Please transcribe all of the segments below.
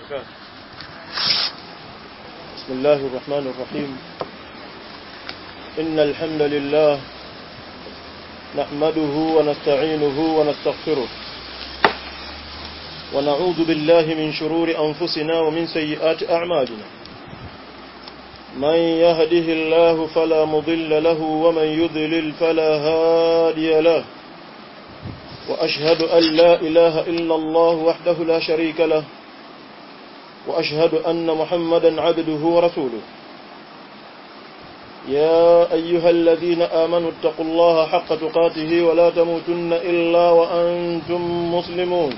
وبركاته بسم الله الرحمن الرحيم إن الحمد لله نحمده ونستعينه ونستغفره ونعوذ بالله من شرور أنفسنا ومن سيئات أعمالنا من يهده الله فلا مضل له ومن يضلل فلا هادي له وأشهد أن لا إله إلا الله وحده لا شريك له وأشهد أن محمدا عبده ورسوله يا أيها الذين آمنوا اتقوا الله حق تقاته ولا تموتن إلا وأنتم مسلمون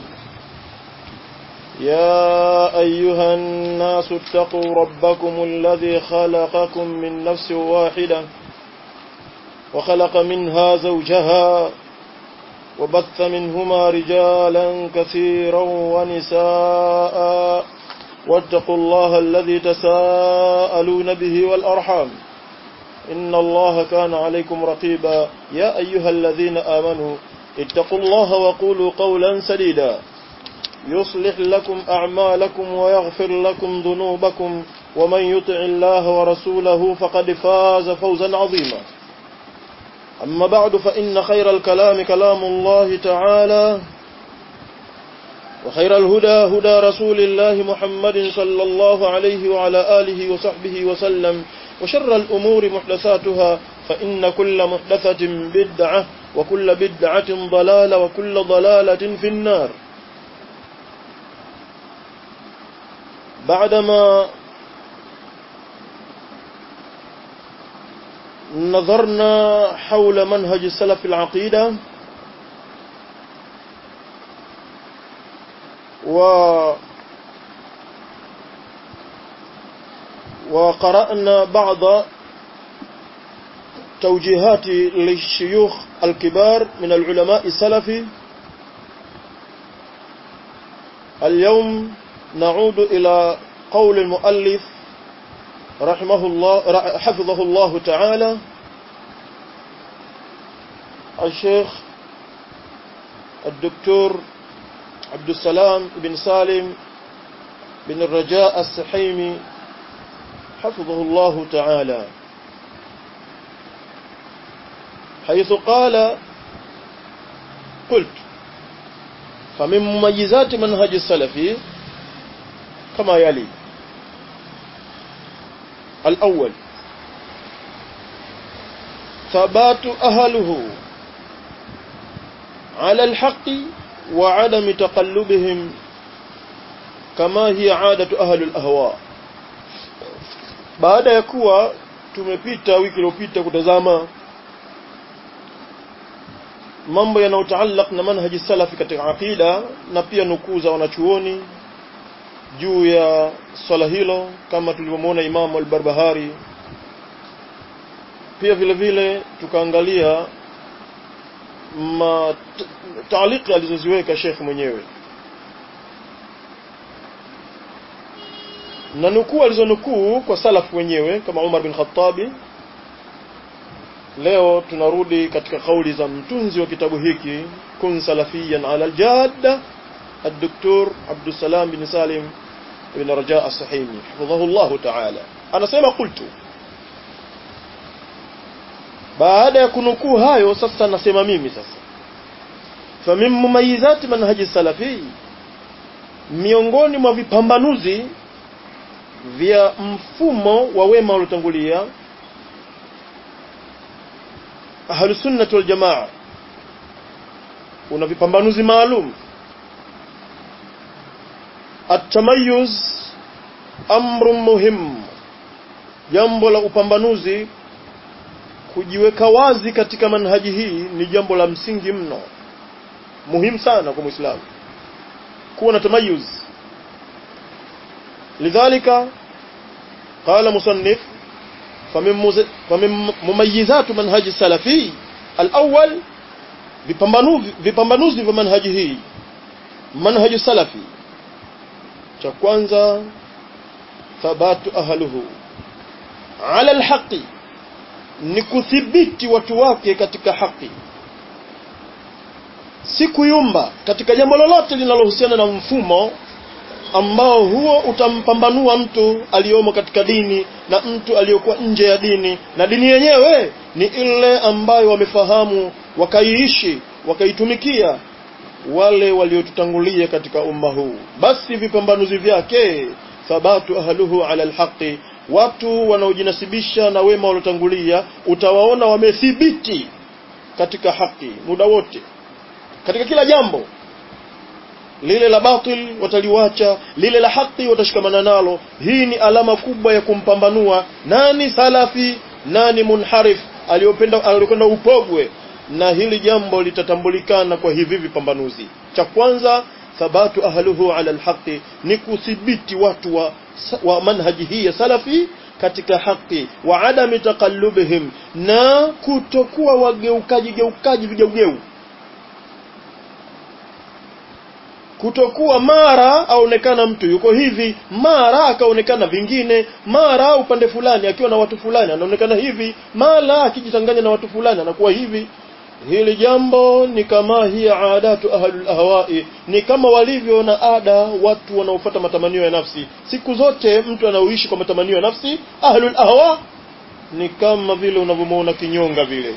يا أيها الناس اتقوا ربكم الذي خلقكم من نفس واحدة وخلق منها زوجها وبث منهما رجالا كثيرا ونساء واتقوا الله الذي تساءلون به والأرحام إن الله كان عليكم رقيبا يا أيها الذين آمنوا اتقوا الله وقولوا قولا سديدا يصلح لكم أعمالكم ويغفر لكم ذنوبكم ومن يطع الله ورسوله فقد فاز فوزا عظيما أما بعد فإن خير الكلام كلام الله تعالى وخير الهدى هدى رسول الله محمد صلى الله عليه وعلى آله وصحبه وسلم وشر الأمور محدثاتها فإن كل محدثة بدعة وكل بدعة ضلالة وكل ضلالة في النار بعدما نظرنا حول منهج السلف العقيدة و وقرأنا بعض توجيهات للشيوخ الكبار من العلماء السلفي اليوم نعود إلى قول المؤلف رحمه الله حفظه الله تعالى الشيخ الدكتور عبد السلام بن سالم بن الرجاء السحيمي حفظه الله تعالى حيث قال قلت فمن مميزات منهج السلفي كما يلي الأول ثبات أهله على الحق وعدم تقلبهم كما هي عادة أهل الأهواء baada ya kuwa tumepita wiki iliyopita kutazama mambo yanayotaallaq na manhaji salafi katika aqida na pia nukuu za wanachuoni juu ya swala hilo kama tulivyomwona Imamu al-Barbahari pia vile vile tukaangalia taaliki alizoziweka Sheikh mwenyewe na nukuu alizonukuu kwa salafu wenyewe kama Umar bin Khattabi leo tunarudi katika kauli za mtunzi wa kitabu hiki kun salafiyan ala aljadda الدكتور عبد السلام بن سالم بن رجاء الصحيمي حفظه الله تعالى anasema qultu baada ya kunukuu hayo sasa nasema mimi sasa famin mumayizati manhaji salafi miongoni mwa vipambanuzi vya mfumo wa wema uliotangulia ahlusunnati waljamaa una vipambanuzi maalum atamayuz amru muhim jambo la upambanuzi kujiweka wazi katika manhaji hii ni jambo la msingi mno muhimu sana kwa muislamu kuwa na tamayuz lidhalika qala musannif famin mumayizatu manhaji salafi alawwal vipambanuzi vipambanuzi vya manhaji hii manhaji salafi cha kwanza thabatu ahluhu ala alhaqi ni kuthibiti watu wake katika haki si kuyumba katika jambo lolote linalohusiana na mfumo ambao huo utampambanua mtu aliyomo katika dini na mtu aliyokuwa nje ya dini na dini yenyewe ni ile ambayo wamefahamu wakaiishi wakaitumikia wale waliotutangulia katika umma huu basi vipambanuzi vyake thabatu ahluhu ala alhaqi watu wanaojinasibisha na wema waliotangulia utawaona wamethibiti katika haki muda wote katika kila jambo lile la batil wataliwacha lile la haki watashikamana nalo hii ni alama kubwa ya kumpambanua nani salafi nani munharif aliyopenda aliyokwenda upogwe na hili jambo litatambulikana kwa hivi vipambanuzi cha kwanza thabatu ahluhu ala alhaqi ni kuthibiti watu wa, wa manhaji hii ya salafi katika haki wa adami taqallubihim na kutokuwa wageukaji geukaji vigeugeu kutokuwa mara aonekana mtu yuko hivi mara akaonekana vingine mara upande fulani akiwa na watu fulani anaonekana hivi mara akijitanganya na watu fulani anakuwa hivi hili jambo ni kama hiya adatu ahlul ahwai ni kama walivyo na ada watu wanaofuata matamanio ya nafsi siku zote mtu anaoishi kwa matamanio ya nafsi ahlul ahwa ni kama vile unavyomuona kinyonga vile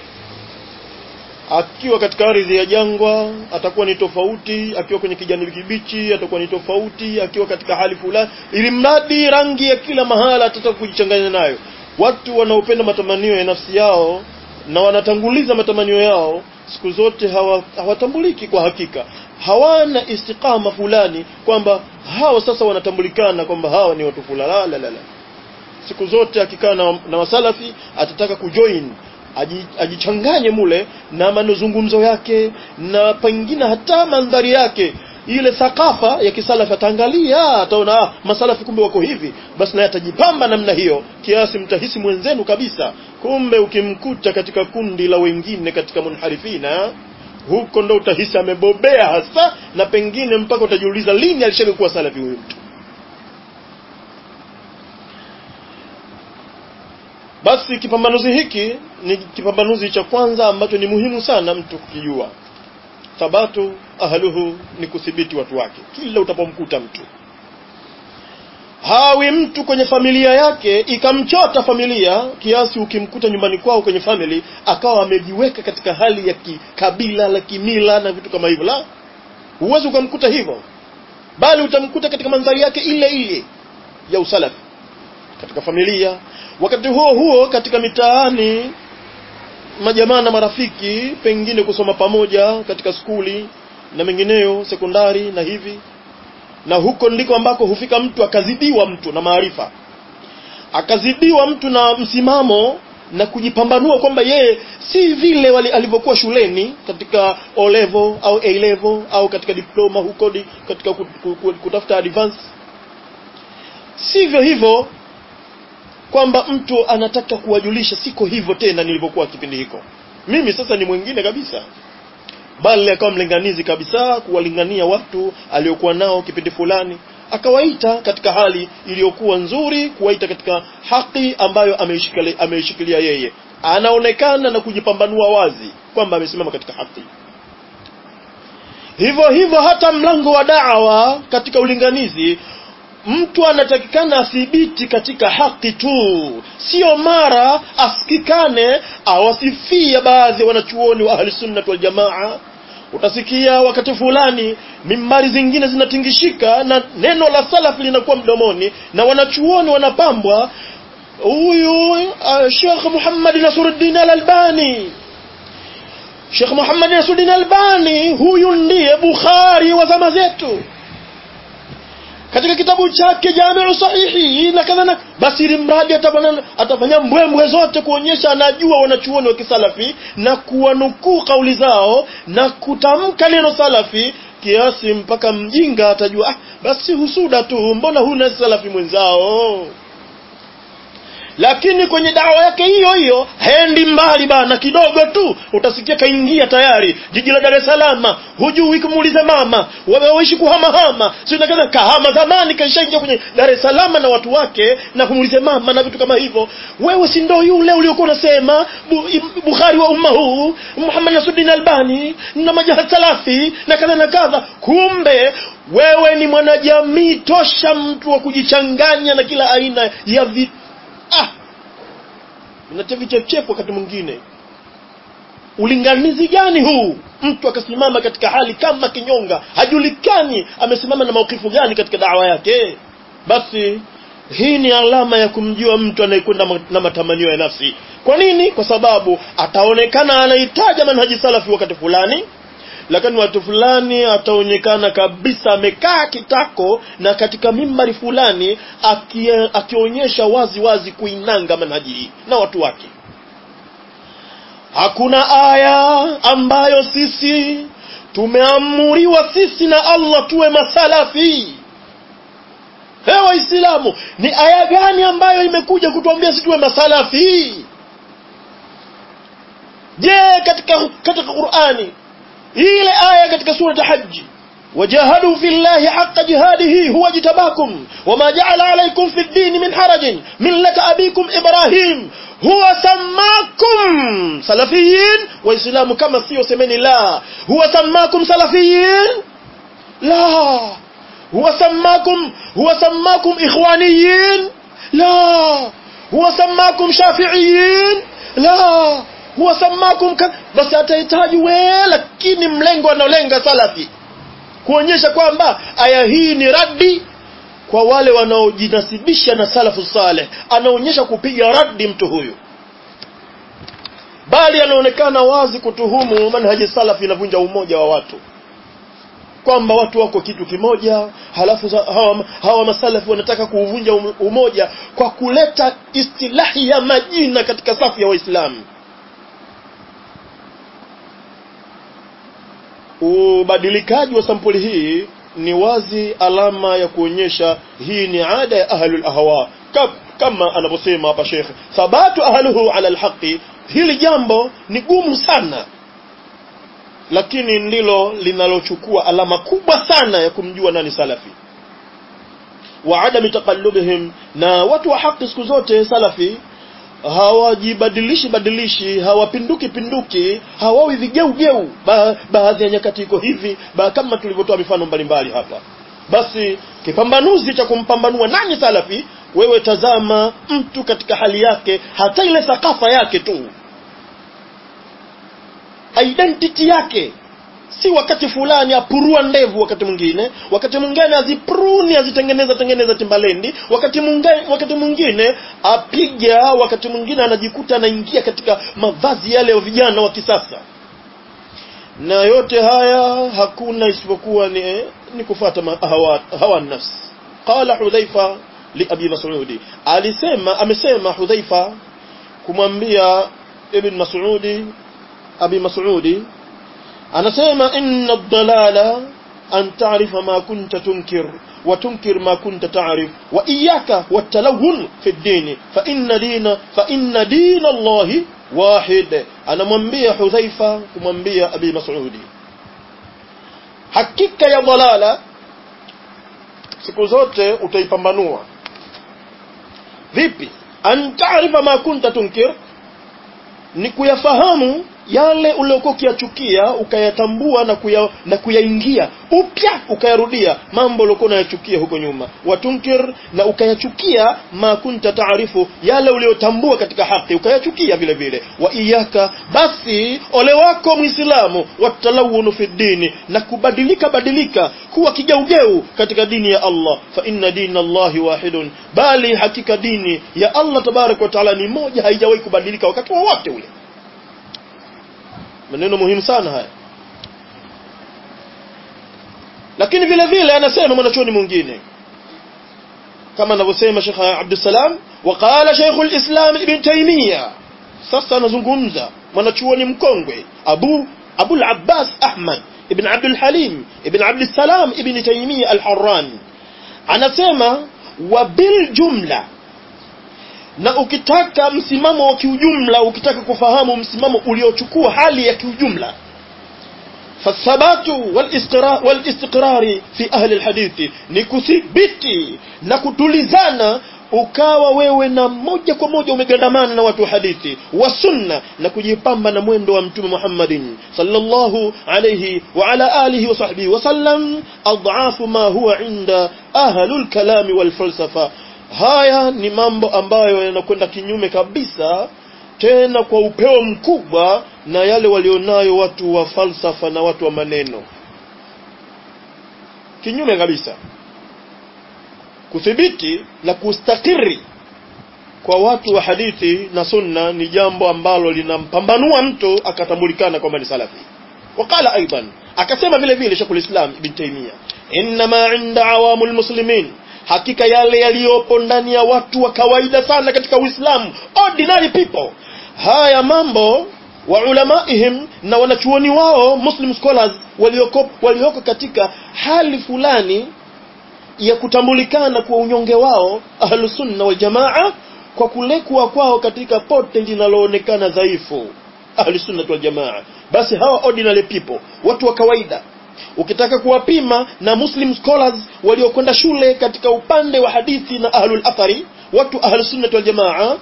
akiwa katika ardhi ya jangwa atakuwa ni tofauti akiwa kwenye kijani kibichi atakuwa ni tofauti akiwa katika hali fulani ili mradi rangi ya kila mahala atataka kujichanganya nayo watu wanaopenda matamanio ya nafsi yao na wanatanguliza matamanio yao siku zote hawa, hawatambuliki kwa hakika hawana istiqama fulani kwamba hawa sasa wanatambulikana kwamba hawa ni watu fulani la la la siku zote akikaa na, na wasalafi atataka kujoin ajichanganye mule na mazungumzo yake na pengine hata mandhari yake ile thakafa ya kisalafi ataangalia ataona ah, masalafi kumbe wako hivi basi naye atajipamba namna hiyo kiasi mtahisi mwenzenu kabisa kumbe ukimkuta katika kundi la wengine katika munharifina huko ndo utahisi amebobea hasa na pengine mpaka utajiuliza lini alishaga kuwa salafi huyu mtu basi kipambanuzi hiki ni kipambanuzi cha kwanza ambacho ni muhimu sana mtu kukijua thabatu ahluhu ni kuthibiti watu wake kila utapomkuta mtu hawi mtu kwenye familia yake ikamchota familia kiasi ukimkuta nyumbani kwao kwenye family akawa amejiweka katika hali ya kikabila la kimila na vitu kama hivyo la huwezi ukamkuta hivyo bali utamkuta katika mandhari yake ile ile ya usalafi katika familia wakati huo huo katika mitaani majamaa na marafiki pengine kusoma pamoja katika skuli na mengineyo sekondari na hivi na huko ndiko ambako hufika mtu akazidiwa mtu na maarifa akazidiwa mtu na msimamo na kujipambanua kwamba yeye si vile wali alivyokuwa shuleni katika O level au A level au katika diploma huko di, katika kutafuta advance sivyo hivyo kwamba mtu anataka kuwajulisha siko hivyo tena nilivyokuwa kipindi hiko mimi sasa ni mwingine kabisa bali akawa mlinganizi kabisa kuwalingania watu aliokuwa nao kipindi fulani akawaita katika hali iliyokuwa nzuri kuwaita katika haki ambayo ameishikilia ameishikilia yeye anaonekana na kujipambanua wazi kwamba amesimama katika haki hivyo hivyo hata mlango wa da'wa katika ulinganizi mtu anatakikana athibiti katika haki tu sio mara asikikane awasifia baadhi ya wanachuoni wa ahli sunnah wal jamaa utasikia wakati fulani mimbari zingine zinatingishika na neno la salaf linakuwa mdomoni na wanachuoni wanapambwa huyu uh, Sheikh Muhammad Nasruddin Al-Albani Sheikh Muhammad Nasruddin Al-Albani huyu ndiye Bukhari wa zama zetu katika kitabu chake Jamiu Sahihi na kadha basi ili mradi atafanya atafanya mbwembwe zote kuonyesha anajua wanachuoni wa kisalafi na kuwanukuu kauli zao na kutamka neno salafi kiasi mpaka mjinga atajua ah, basi husuda tu mbona huna salafi mwenzao lakini kwenye dawa yake hiyo hiyo haendi mbali bana kidogo tu utasikia kaingia tayari jiji la Dar es Salaam hujui kumuuliza mama wameishi kuhamahama sio nakana kahama zamani kaishaingia kwenye Dar es Salaam na watu wake na kumuuliza mama na vitu kama hivyo wewe si ndo yule uliokuwa unasema bu, Bukhari wa umma huu Muhammad Nasruddin Albani na majaha salafi na kadha na kadha kumbe wewe ni mwanajamii tosha mtu wa kujichanganya na kila aina ya vi... ah unatia vichefuchefu wakati mwingine ulinganizi gani huu mtu akasimama katika hali kama kinyonga hajulikani amesimama na maukifu gani katika dawa yake basi hii ni alama ya kumjua mtu anayekwenda na matamanio ya nafsi kwa nini kwa sababu ataonekana anahitaja manhaji salafi wakati fulani lakini watu fulani ataonekana kabisa amekaa kitako na katika mimbari fulani akie, akionyesha wazi wazi kuinanga manhaji hii na watu wake hakuna aya ambayo sisi tumeamuriwa sisi na Allah tuwe masalafi He waislamu ni aya gani ambayo imekuja kutuambia sisi tuwe masalafi je katika katika Qur'ani ile aya katika sura haji وجاهدوا في الله حق جهاده هو اجتباكم وما جعل عليكم في الدين من حرج ملة أبيكم إبراهيم هو سماكم سلفيين وإسلام كما سيو سمني لا هو سماكم سلفيين لا هو سماكم هو سماكم إخوانيين لا هو سماكم شافعيين لا huwa samakum ka... basi atahitaji we lakini mlengo anaolenga salafi kuonyesha kwamba aya hii ni raddi kwa wale wanaojinasibisha na salafu saleh anaonyesha kupiga raddi mtu huyu bali anaonekana wazi kutuhumu manhaji salafi inavunja umoja wa watu kwamba watu wako kitu kimoja halafu hawa, hawa masalafi wanataka kuuvunja umoja kwa kuleta istilahi ya majina katika safu ya waislamu ubadilikaji wa sampuli hii ni wazi alama ya kuonyesha hii ni ada ya ahlul ahwa kama anavyosema hapa Sheikh thabatu ahluhu ala alhaqi hili jambo ni gumu sana lakini ndilo linalochukua alama kubwa sana ya kumjua nani salafi wa adami taqallubihim na watu wa haki siku zote salafi hawajibadilishi badilishi hawapinduki pinduki hawawi vigeugeu ba, baadhi ya nyakati iko hivi ba, kama tulivyotoa mifano mbalimbali hapa basi kipambanuzi cha kumpambanua nani salafi wewe tazama mtu katika hali yake hata ile thakafa yake tu identity yake si wakati fulani apurua ndevu wakati mwingine wakati mwingine azipruni azitengeneza tengeneza timbalendi wakati mwingine wakati mwingine apiga wakati mwingine anajikuta anaingia katika mavazi yale ya vijana wa kisasa na yote haya hakuna isipokuwa ni, ni kufata hawa, hawa nafsi qala hudhaifa li abi mas'udi alisema amesema hudhaifa kumwambia ibn mas'udi abi mas'udi anasema inna ad-dalala an ta'rifa ma kunta tunkir wa tunkir ma kunta ta'rif wa iyyaka wat-talawun fi ad-din fa inna dina fa inna dina Allah wahid anamwambia Hudhaifa kumwambia Abi Mas'udi hakika ya dalala siku zote utaipambanua vipi an ta'rifa ma kunta tunkir ni kuyafahamu yale uliokuwa ukiyachukia ukayatambua na kuya, na kuyaingia upya ukayarudia mambo uliokuwa unayachukia huko nyuma watunkir na ukayachukia ma kunta taarifu yale uliyotambua katika haki ukayachukia vile vile wa iyaka basi ole wako muislamu watalawunu fi dini na kubadilika badilika kuwa kigeugeu katika dini ya Allah fa inna dina Allahi wahidun bali hakika dini ya Allah tabarak wa taala ni moja haijawahi kubadilika wakati wowote ule maneno muhimu sana haya lakini vile vile anasema mwanachuoni mwingine kama anavyosema Sheikh Abdul Salam waqala Sheikh al-Islam Ibn Taymiyyah sasa anazungumza mwanachuoni mkongwe Abu Abu al-Abbas Ahmad Ibn Abdul Halim Ibn Abdul Salam Ibn Taymiyyah al-Harrani anasema wa bil jumla na ukitaka msimamo wa kiujumla ukitaka kufahamu msimamo uliochukua hali ya kiujumla fathabatu walistiqrari fi ahli alhadithi ni kuthibiti na kutulizana ukawa wewe na moja kwa moja umegandamana na watu wa hadithi wa sunna na kujipamba na mwendo wa mtume Muhammadin sallallahu alayhi wa ala alihi wa sahbihi wa sallam adhafu ma huwa inda ahlul kalami wal falsafa haya ni mambo ambayo yanakwenda kinyume kabisa tena kwa upeo mkubwa na yale walionayo watu wa falsafa na watu wa maneno kinyume kabisa kuthibiti na kustakiri kwa watu wa hadithi na sunna ni jambo ambalo linampambanua mtu akatambulikana kwamba ni salafi wakala aidan akasema vile vile Sheikhul Islam Ibn Taymiyyah inma inda awamul muslimin hakika yale yaliyopo ndani ya watu wa kawaida sana katika Uislamu ordinary people haya mambo wa ulamaihim na wanachuoni wao muslim scholars walioko walioko katika hali fulani ya kutambulikana kwa unyonge wao ahlus sunna wal jamaa kwa kulekwa kwao katika pote linaloonekana dhaifu ahlus sunna wal jamaa basi hawa ordinary people watu wa kawaida ukitaka kuwapima na muslim scholars waliokwenda shule katika upande wa hadithi na ahlul athari watu ahlus sunna wal jamaa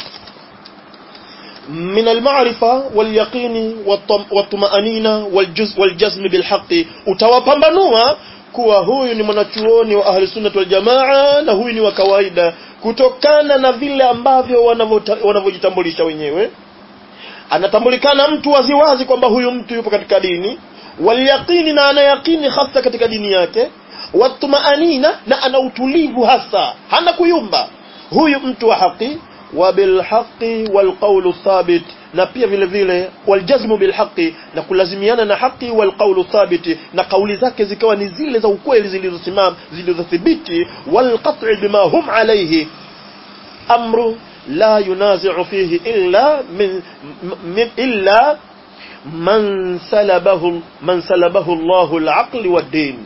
من المعرفة واليقين والطمأنينة والجزء والجزم بالحق utawapambanua kuwa huyu ni mwanachuoni wa ahli sunnah wal jamaa na huyu ni wa kawaida kutokana na vile ambavyo wanavyojitambulisha wenyewe anatambulikana mtu waziwazi kwamba huyu mtu yupo katika dini walyaqini na anayaqini hasa katika dini yake watumaanina na ana utulivu hasa hana kuyumba huyu mtu wa haki wabilhaqi walqawlu thabit na pia vile vile waljazmu bilhaqi na kulazimiana na haki walqawlu thabiti na kauli zake zikawa ni zile za ukweli zilizosimama zilizothibiti walqat'i bima hum alayhi amru la yunazi'u fihi illa min, min illa man salabahu man salabahu Allahu al-aqli wad-din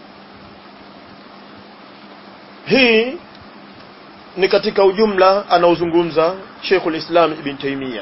hii ni katika ujumla anaozungumza Sheikhul Islam Ibn Taymiyyah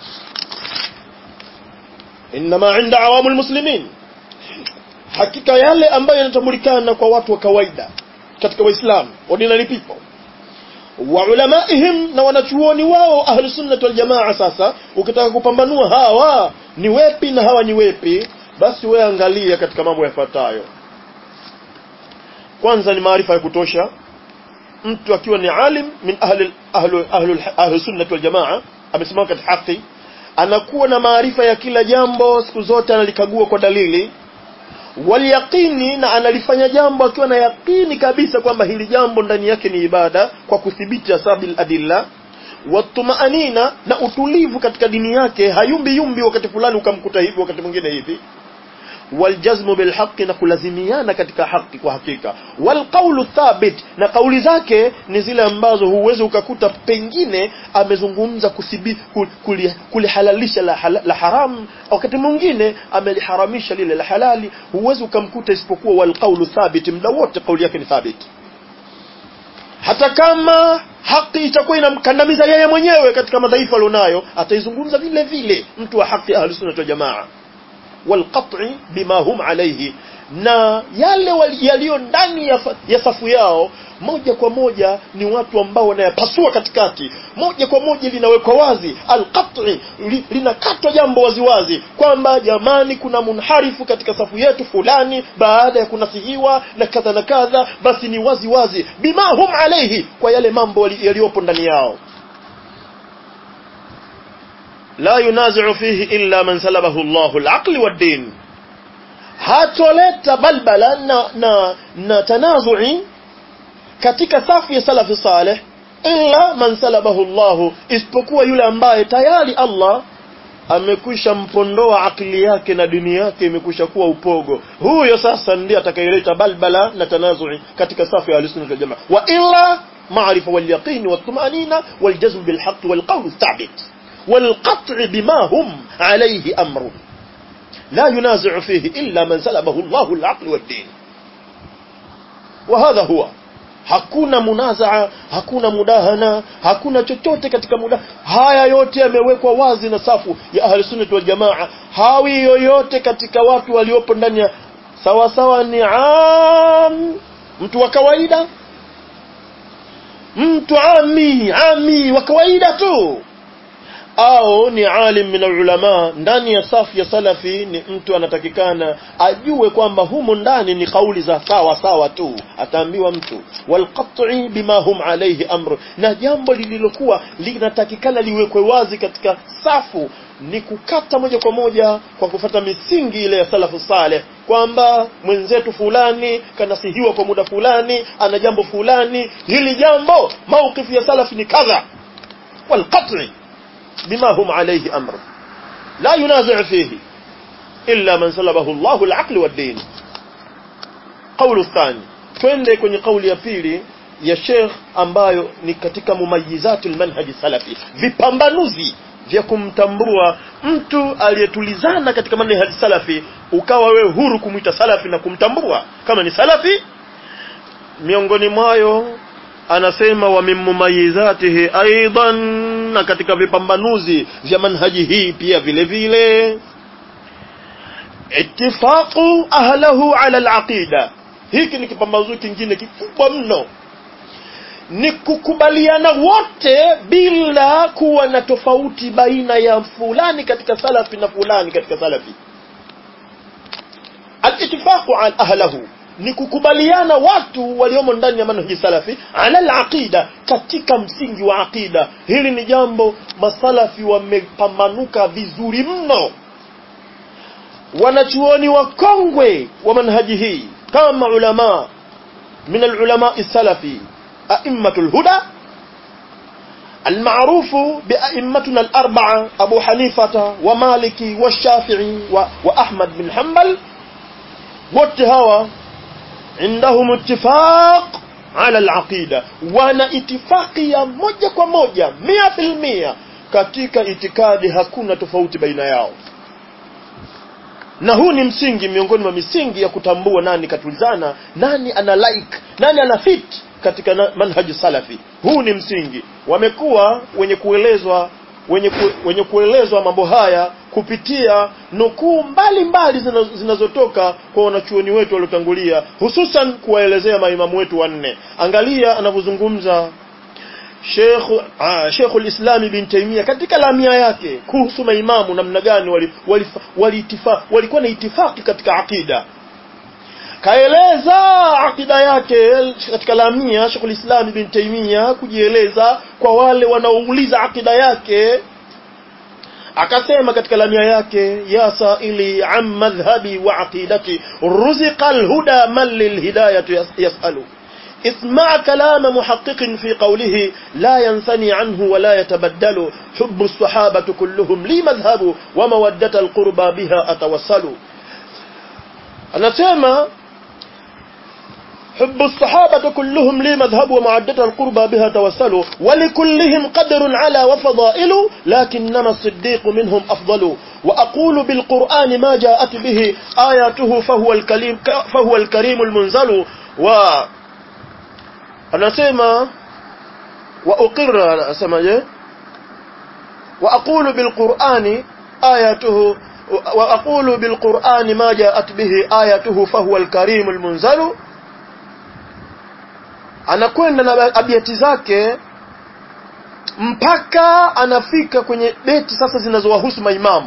inma inda awamul muslimin hakika yale ambayo yanatambulikana kwa watu wa kawaida katika waislamu ordinary people wa ulamaihim na wanachuoni wao ahli sunnah wal jamaa sasa ukitaka kupambanua hawa ni wepi na hawa ni wepi basi wewe angalia katika mambo yafuatayo kwanza ni maarifa ya kutosha mtu akiwa ni alim min ahli ahli ahli ahli sunnah wal jamaa amesimama katika haki anakuwa na maarifa ya kila jambo siku zote analikagua kwa dalili walyaqini na analifanya jambo akiwa na yaqini kabisa kwamba hili jambo ndani yake ni ibada kwa kudhibiti asabil adilla watumaanina na utulivu katika dini yake hayumbi yumbi wakati fulani ukamkuta hivi wakati mwingine hivi waljazmu bilhaqi na kulazimiana katika haki kwa hakika walqaulu thabit na kauli zake ni zile ambazo huwezi ukakuta pengine amezungumza kusibi kulihalalisha la, la haram wakati mwingine ameliharamisha lile la halali huwezi ukamkuta isipokuwa walqaulu thabit muda wote kauli yake ni thabit hata kama haki itakuwa inamkandamiza yeye mwenyewe katika madhaifu alionayo ataizungumza vile vile mtu wa haki ahli sunna wa jamaa walqat'i bima hum alayhi na yale yaliyo ndani ya, ya safu yao moja kwa moja ni watu ambao wanayapasua katikati moja kwa moja linawekwa wazi alqat'i li, linakatwa jambo waziwazi kwamba jamani kuna munharifu katika safu yetu fulani baada ya kunasihiwa na kadha na kadha basi ni wazi wazi bima hum alayhi kwa yale mambo yaliyopo ndani yao la yunazi'u fihi illa man salabahu Allahu al-aqli wad-din hatoleta balbala na, na, na tanazu'i katika safu ya salafi salih illa man salabahu Allah isipokuwa yule ambaye tayari Allah amekwisha mpondoa akili yake na dini yake imekwisha kuwa upogo huyo sasa ndiye atakayeleta balbala na tanazu'i katika safu ya al-sunnah wal jamaa wa illa ma'rifa wal yaqin wat tumanina wal jazm bil haqq wal qawl thabit والقطع بما هم عليه أمر لا ينازع فيه إلا من سلبه الله العقل والدين وهذا هو hakuna munazaa hakuna mudahana hakuna chochote katika muda haya yote yamewekwa wazi na safu ya ahli sunnah wal jamaa hawi yoyote katika watu waliopo ndani ya sawa sawa ni am mtu wa kawaida mtu ami ami wa kawaida tu au ni alim min ulama ndani ya safu ya salafi ni mtu anatakikana ajue kwamba humo ndani ni kauli za sawa sawa tu ataambiwa mtu walqat'i bima hum alayhi amru na jambo lililokuwa linatakikana liwekwe wazi katika safu ni kukata moja kwa moja kwa kufata misingi ile ya salafu saleh kwamba mwenzetu fulani kanasihiwa kwa muda fulani ana jambo fulani hili jambo maukifu ya salafi ni kadha walqat'i بما هم عليه أمر لا ينازع فيه إلا من سلبه الله العقل والدين قول الثاني twende kwenye kauli ya pili ya Sheikh ambayo ni katika mumayizatu almanhaji salafi vipambanuzi vya kumtambua mtu aliyetulizana katika manhaji salafi ukawa wewe huru kumwita salafi na kumtambua kama ni salafi miongoni mwayo anasema wa min mumayizatihi aidan na katika vipambanuzi vya manhaji hii pia vile vile ittifaqu ahlahu ala alaqida hiki ni kipambanuzi kingine kikubwa mno ni kukubaliana wote bila kuwa na tofauti baina ya fulani katika salafi na fulani katika salafi al-ittifaqu ala ahlahu ni kukubaliana watu waliomo ndani ya manhaji salafi ala alaqida katika msingi wa aqida hili ni jambo masalafi wamepambanuka vizuri mno wanachuoni wakongwe wa manhaji hii kama ulama min alulama salafi a'immatul huda المعروف بأئمتنا الأربعة أبو حنيفة ومالكي والشافعي وأحمد بن حنبل واتهوى عندهم اتفاق على العقيدة وانا اتفاقي ya moja kwa moja mia filmia katika itikadi hakuna tofauti baina yao na huu ni msingi miongoni mwa misingi ya kutambua nani katulizana nani ana like nani ana fit katika manhaji salafi huu ni msingi wamekuwa wenye kuelezwa wenye, ku, wenye kuelezwa mambo haya kupitia nukuu mbalimbali zinazotoka kwa wanachuoni wetu waliotangulia hususan kuwaelezea maimamu wetu wanne angalia anavyozungumza Sheikh ah, Sheikh al-Islam ibn Taymiyyah katika lamia yake kuhusu maimamu namna gani wali, wali, wali walikuwa na itifaki katika akida kaeleza akida yake katika lamia Sheikh al-Islam ibn Taymiyyah kujieleza kwa wale wanaouliza akida yake akasema katika lamia yake ya saili an madhhabi wa aqidati ruziqa alhuda man lilhidayati yasalu اسمع كلام محقق في قوله لا ينثني عنه ولا يتبدل حب الصحابة كلهم لي مذهب ومودة القربى بها أتوصل أنا سيما حب الصحابة كلهم لي مذهب ومعدة القربى بها توسلوا ولكلهم قدر على وفضائل لكنما الصديق منهم أفضل وأقول بالقرآن ما جاءت به آياته فهو الكريم, فهو الكريم المنزل و أنا سيما وأقر أسمى وأقول بالقرآن آياته وأقول بالقرآن ما جاءت به آياته فهو الكريم المنزل anakwenda na abiati zake mpaka anafika kwenye beti sasa zinazowahusu maimamu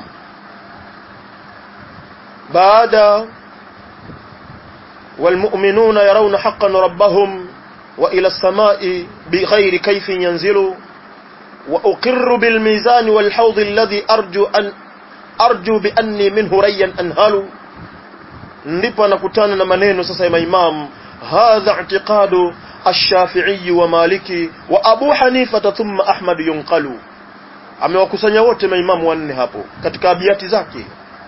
baada والمؤمنون يرون حقا ربهم وإلى السماء بغير كيف ينزلوا وأقر بالميزان والحوض الذي أرجو أن أرجو بأني منه ريا أنهل ndipo anakutana na maneno sasa ya maimamu hadha i'tiqadu الشافعي ومالكي وابو حنيفه ثم احمد ينقل amewakusanya wote maimamu wanne hapo katika abiati zake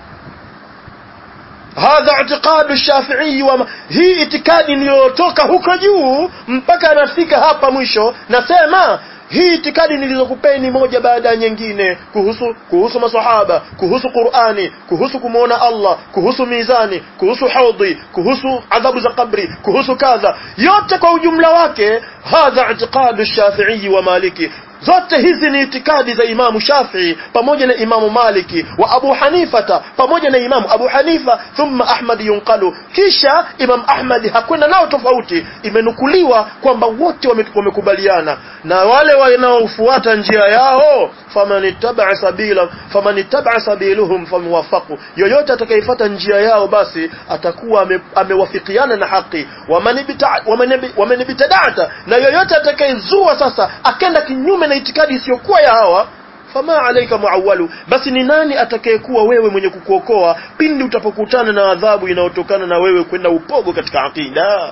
hadha i'tiqadu ash-shafi'i wa hii itikadi iliyotoka huko juu mpaka anafika hapa mwisho nasema hii itikadi nilizokupeni moja baada ya nyingine kuhusu kuhusu maswahaba kuhusu Qur'ani kuhusu kumuona Allah kuhusu mizani kuhusu haudhi kuhusu adhabu za kabri kuhusu kadha yote kwa ujumla wake hadha i'tiqadu shafi'i wa maliki zote hizi ni itikadi za Imamu Shafii pamoja na Imamu Maliki wa Abu Hanifata pamoja na Imamu Abu Hanifa thumma Ahmad yunqalu kisha Imam Ahmad hakwenda nao tofauti imenukuliwa kwamba wote wame- wamekubaliana na wale wanaofuata njia yao faman ittaba sabila faman ittaba sabiluhum famuwafaqu yoyote atakayefuata njia yao basi atakuwa ame- amewafikiana na haki waman ibta- waman ibi- waman ibtada'ta na yoyote atakayezua sasa akenda kinyume na itikadi isiyokuwa ya hawa fama alaika muawalu basi ni nani atakayekuwa wewe mwenye kukuokoa pindi utapokutana na adhabu inayotokana na wewe kwenda upogo katika aqida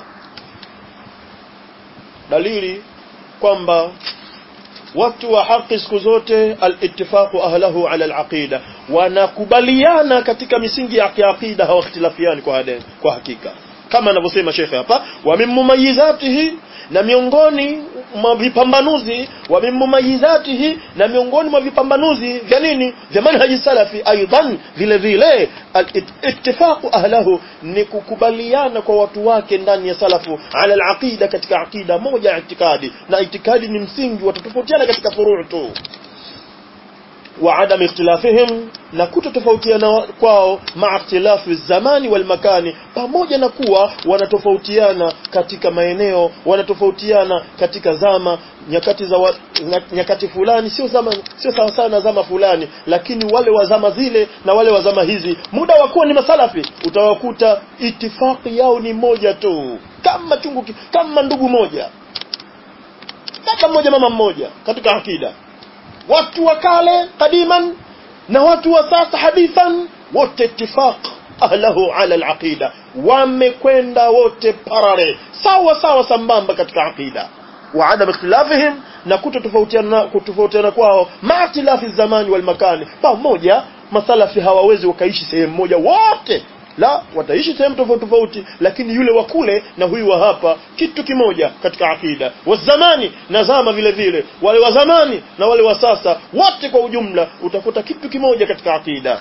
dalili kwamba watu wa haki siku zote al-ittifaqu ahlahu ala al-aqida wanakubaliana katika misingi ya aqida hawakhtilafiani kwa hade, kwa hakika kama anavyosema shekhe hapa wa min mumayizatihi na miongoni mwa vipambanuzi wa min mumayizatihi na miongoni mwa vipambanuzi vya nini vya manhaji salafi aidan vile vile al-ittifaqu ahlahu ni kukubaliana kwa watu wake ndani ya salafu ala al-aqida katika aqida moja ya itikadi na itikadi ni msingi watatofautiana katika furu' tu wa adam ikhtilafihim na kutotofautiana kwao ma ikhtilafi zamani wal makani pamoja na kuwa wanatofautiana katika maeneo wanatofautiana katika zama nyakati za wa, nyakati fulani sio zama sio sawa sawa na zama fulani lakini wale wa zama zile na wale wa zama hizi muda wa kuwa ni masalafi utawakuta itifaki yao ni moja tu kama chungu ki- kama ndugu moja baba mmoja mama mmoja katika akida watu wa kale kadiman na watu wa sasa hadithan wote ittifaq ahlahu ala alaqida wamekwenda wote parare sawa sawa sambamba katika aqida wa adam ikhtilafihim na kutotofautiana kutofautiana kwao ma ikhtilafi zamani wal makani pamoja masalafi hawawezi wakaishi sehemu moja wote la wataishi sehemu tofauti tofauti lakini yule wa kule na huyu wa hapa kitu kimoja katika akida wa zamani na zama vile vile wale wa zamani na wale wa sasa wote kwa ujumla utakuta kitu kimoja katika akida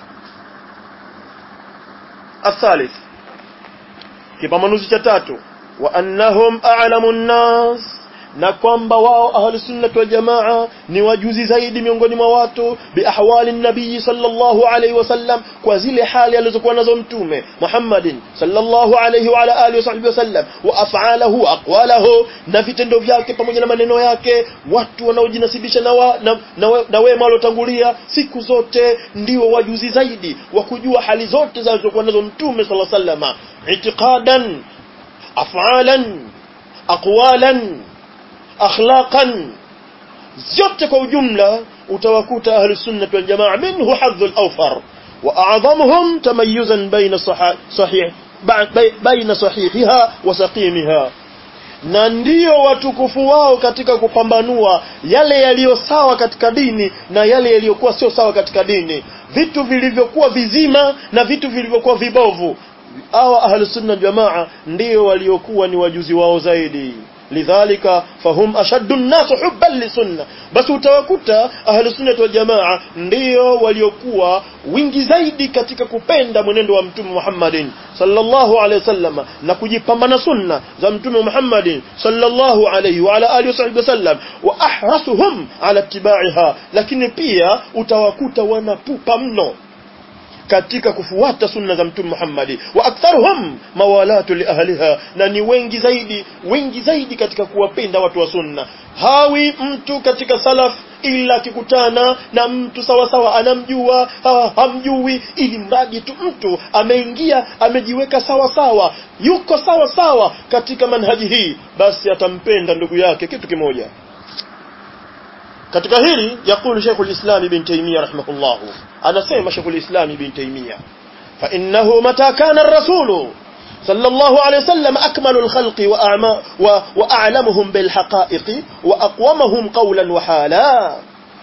الثالث kipambanuzi cha tatu wa annahum a'lamu an-nas na kwamba wao ahli sunnah wal jamaa ni wajuzi zaidi miongoni mwa watu bi ahwali nabii sallallahu alayhi wasallam kwa zile hali alizokuwa nazo mtume Muhammadin sallallahu alayhi wa ala alihi wasahbihi wasallam wa af'alahu aqwalahu na vitendo vyake pamoja na maneno yake watu wanaojinasibisha na, wa, na, na, we- na wema waliotangulia siku zote ndio wajuzi zaidi wa kujua hali zote zilizokuwa nazo mtume sallallahu alayhi wasallam itiqadan af'alan aqwalan akhlaqan zote kwa ujumla utawakuta ahli sunna wal jamaa minhu hadhul awfar wa a'zamuhum tamayyuzan bayna sahih sahih bayna sahihiha wa saqimiha na ndio watukufu wao katika kupambanua yale yaliyo sawa katika dini na yale yaliyokuwa sio sawa katika dini vitu vilivyokuwa vizima na vitu vilivyokuwa vibovu hawa ahlus sunna jamaa ndio waliokuwa ni wajuzi wao zaidi lidhalika fahum ashaddu an-nas hubban lisunna basi utawakuta ahlus sunna wal jamaa ndio waliokuwa wingi zaidi katika kupenda mwenendo wa mtume Muhammadin sallallahu alaihi wasallam na kujipambana sunna za mtume Muhammadin sallallahu alaihi wa ala alihi wasallam wa ahrasuhum ala ittiba'iha lakini pia utawakuta wanapupa mno katika kufuata sunna za mtume Muhammad wa aktharuhum mawalatu li ahliha na ni wengi zaidi wengi zaidi katika kuwapenda watu wa sunna hawi mtu katika salaf ila akikutana na mtu sawa sawa anamjua ha, hamjui ili mradi tu mtu ameingia amejiweka sawa sawa yuko sawa sawa katika manhaji hii basi atampenda ndugu yake kitu kimoja katika hili yakulu Sheikhul Islam Ibn Taymiyyah rahimahullah anasema Sheikhul Islam Ibn Taymiyyah fa innahu mata kana ar-rasul sallallahu alayhi wasallam akmalul khalqi wa a'ma wa, wa a'lamuhum bil haqa'iqi wa aqwamuhum qawlan wa hala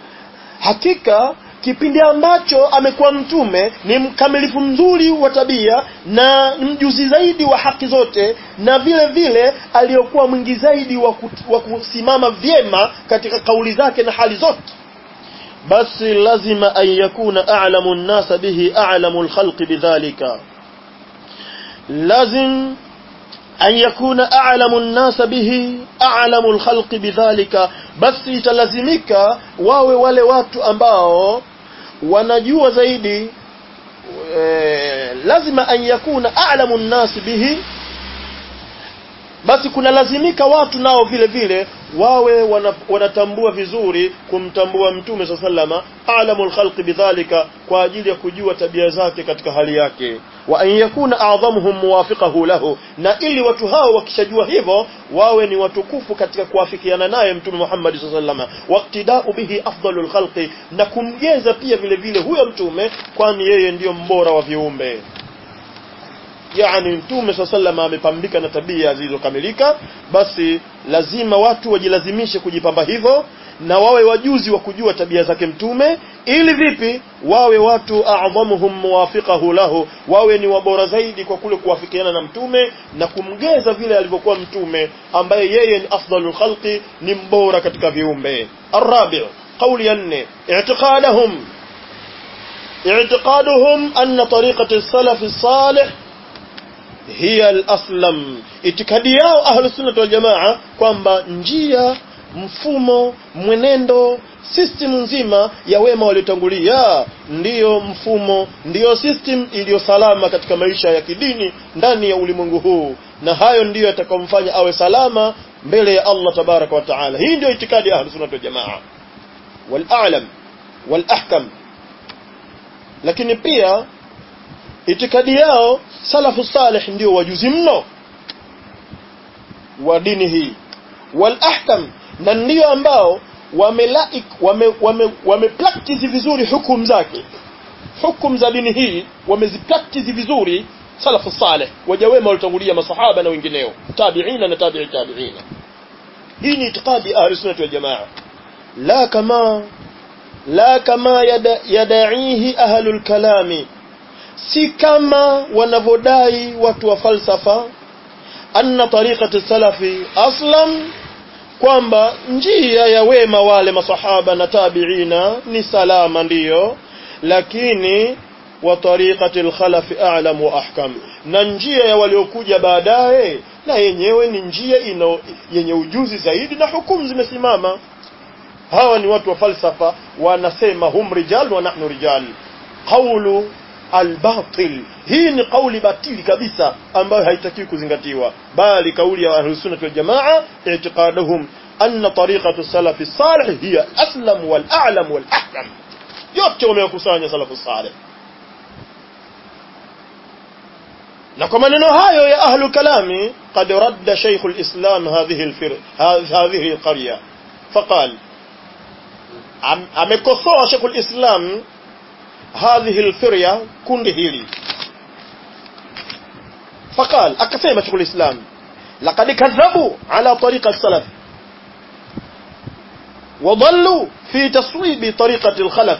hakika kipindi ambacho amekuwa mtume ni mkamilifu mzuri wa tabia na mjuzi zaidi wa haki zote na vile vile aliyokuwa mwingi zaidi wa, ku, wa kusimama vyema katika kauli zake na hali zote basi lazima an yakuna a'lamu an-nas bihi a'lamu al-khalqi bidhalika lazim an yakuna a'lamu an-nas bihi a'lamu al-khalqi bidhalika basi italazimika wawe wale watu ambao wanajua zaidi e, lazima an yakuna a'lamu an-nas bihi basi kuna lazimika watu nao vile vile wawe wana, wanatambua vizuri kumtambua mtume sa sallama alamul khalqi bidhalika kwa ajili ya kujua tabia zake katika hali yake wa an yakuna a'dhamuhum muwafiqahu lahu na ili watu hao wakishajua hivyo wawe ni watukufu katika kuafikiana naye mtume Muhammad sallallahu alaihi wasallam waqtida'u bihi afdalul khalqi na kumgeza pia vile vile huyo mtume kwani yeye ndiyo mbora wa viumbe yani mtume swalla sallam amepambika na tabia zilizokamilika basi lazima watu wajilazimishe kujipamba hivyo na wawe wajuzi wa kujua tabia zake mtume ili vipi wawe watu a'dhamuhum muwafiqahu lahu wawe ni wabora zaidi kwa kule kuwafikiana na mtume na kumgeza vile alivyokuwa mtume ambaye yeye ni afdalul khalqi ni mbora katika viumbe arabi قول ينه اعتقادهم اعتقادهم أن طريقة السلف الصالح hiya al-aslam itikadi yao ahlu sunna wal jamaa kwamba njia mfumo mwenendo system nzima ya wema waliotangulia ndiyo mfumo ndiyo system iliyo salama katika maisha ya kidini ndani ya ulimwengu huu na hayo ndiyo yatakomfanya awe salama mbele ya Allah tabaraka wa taala hii ndiyo itikadi ya ahlu sunna wal jamaa wal a'lam wal ahkam lakini pia itikadi yao salafu salih ndio wajuzi mno wa dini hii wal ahkam na ndio ambao wamelaik wame, wame, wame practice vizuri hukumu zake hukumu za dini hii wamezipractice vizuri salafu salih waja wema walitangulia masahaba na wengineo tabiina na tabi'i tabiina hii ni itikadi ahli sunnah wal jamaa la kama la kama yada, yadaihi ahlul kalami si kama wanavodai watu wa falsafa anna tariqati salafi aslam kwamba njia ya wema wale masahaba na tabiina ni salama ndiyo lakini wa tariqati alkhalafi a'lam wa ahkam na njia ya waliokuja baadaye na yenyewe ni njia ino yenye ujuzi zaidi na hukumu zimesimama hawa ni watu wa falsafa wanasema hum rijal wa nahnu rijal qawlu albatil hii ni kauli batili kabisa ambayo haitakiwi kuzingatiwa bali kauli ya ahlus sunnah wal jamaa i'tiqaduhum anna tariqatu salafi salih hiya aslam wal a'lam wal ahkam yote wamekusanya salafu salih na kwa maneno hayo ya ahlu kalami qad radda shaykh alislam hadhihi alfir hadhihi alqarya faqal amekosoa shaykh alislam هذه الفرية كنده هيلي فقال أكثر شيخ الإسلام لقد كذبوا على طريقة السلف وضلوا في تصويب طريقة الخلف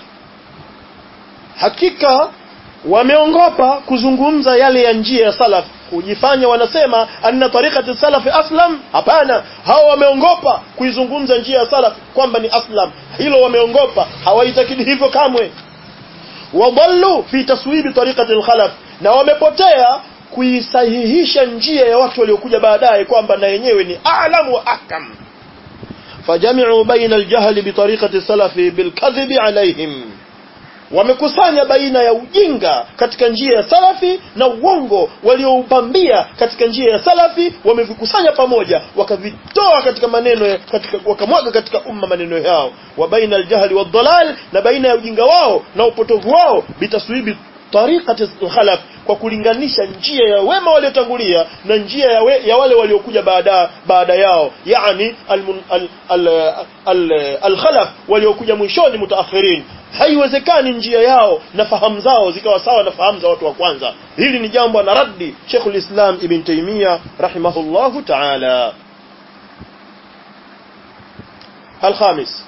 hakika wameongopa kuzungumza yale ya njia ya salaf kujifanya wanasema anna tariqati salaf aslam hapana hao wameongopa kuizungumza njia ya salaf kwamba ni aslam hilo wameongopa hawaitakidi hivyo kamwe wadallu fi taswibi tariqati al-khalaf na wamepotea kuisahihisha njia ya watu waliokuja baadaye kwamba na yenyewe ni a'lam wa ahkam fajami'u baina al-jahl bi tariqati salafi bil kadhibi alaihim wamekusanya baina ya ujinga katika njia ya salafi na uongo walioupambia katika njia ya salafi wamevikusanya pamoja wakavitoa katika maneno ya, katika wakamwaga katika umma maneno yao wa baina aljahli wadhalal na baina ya ujinga wao na upotovu wao bitaswibi tariqati khalaf kwa kulinganisha njia ya wema waliotangulia na njia ya, we, ya wale waliokuja baada baada yao yani al-khalaf al, al, al, al waliokuja mwishoni mutaakhirin haiwezekani njia yao na fahamu zao zikawa sawa na fahamu za watu wa kwanza hili ni jambo na raddi Sheikhul Islam Ibn Taymiyyah rahimahullahu ta'ala الخامس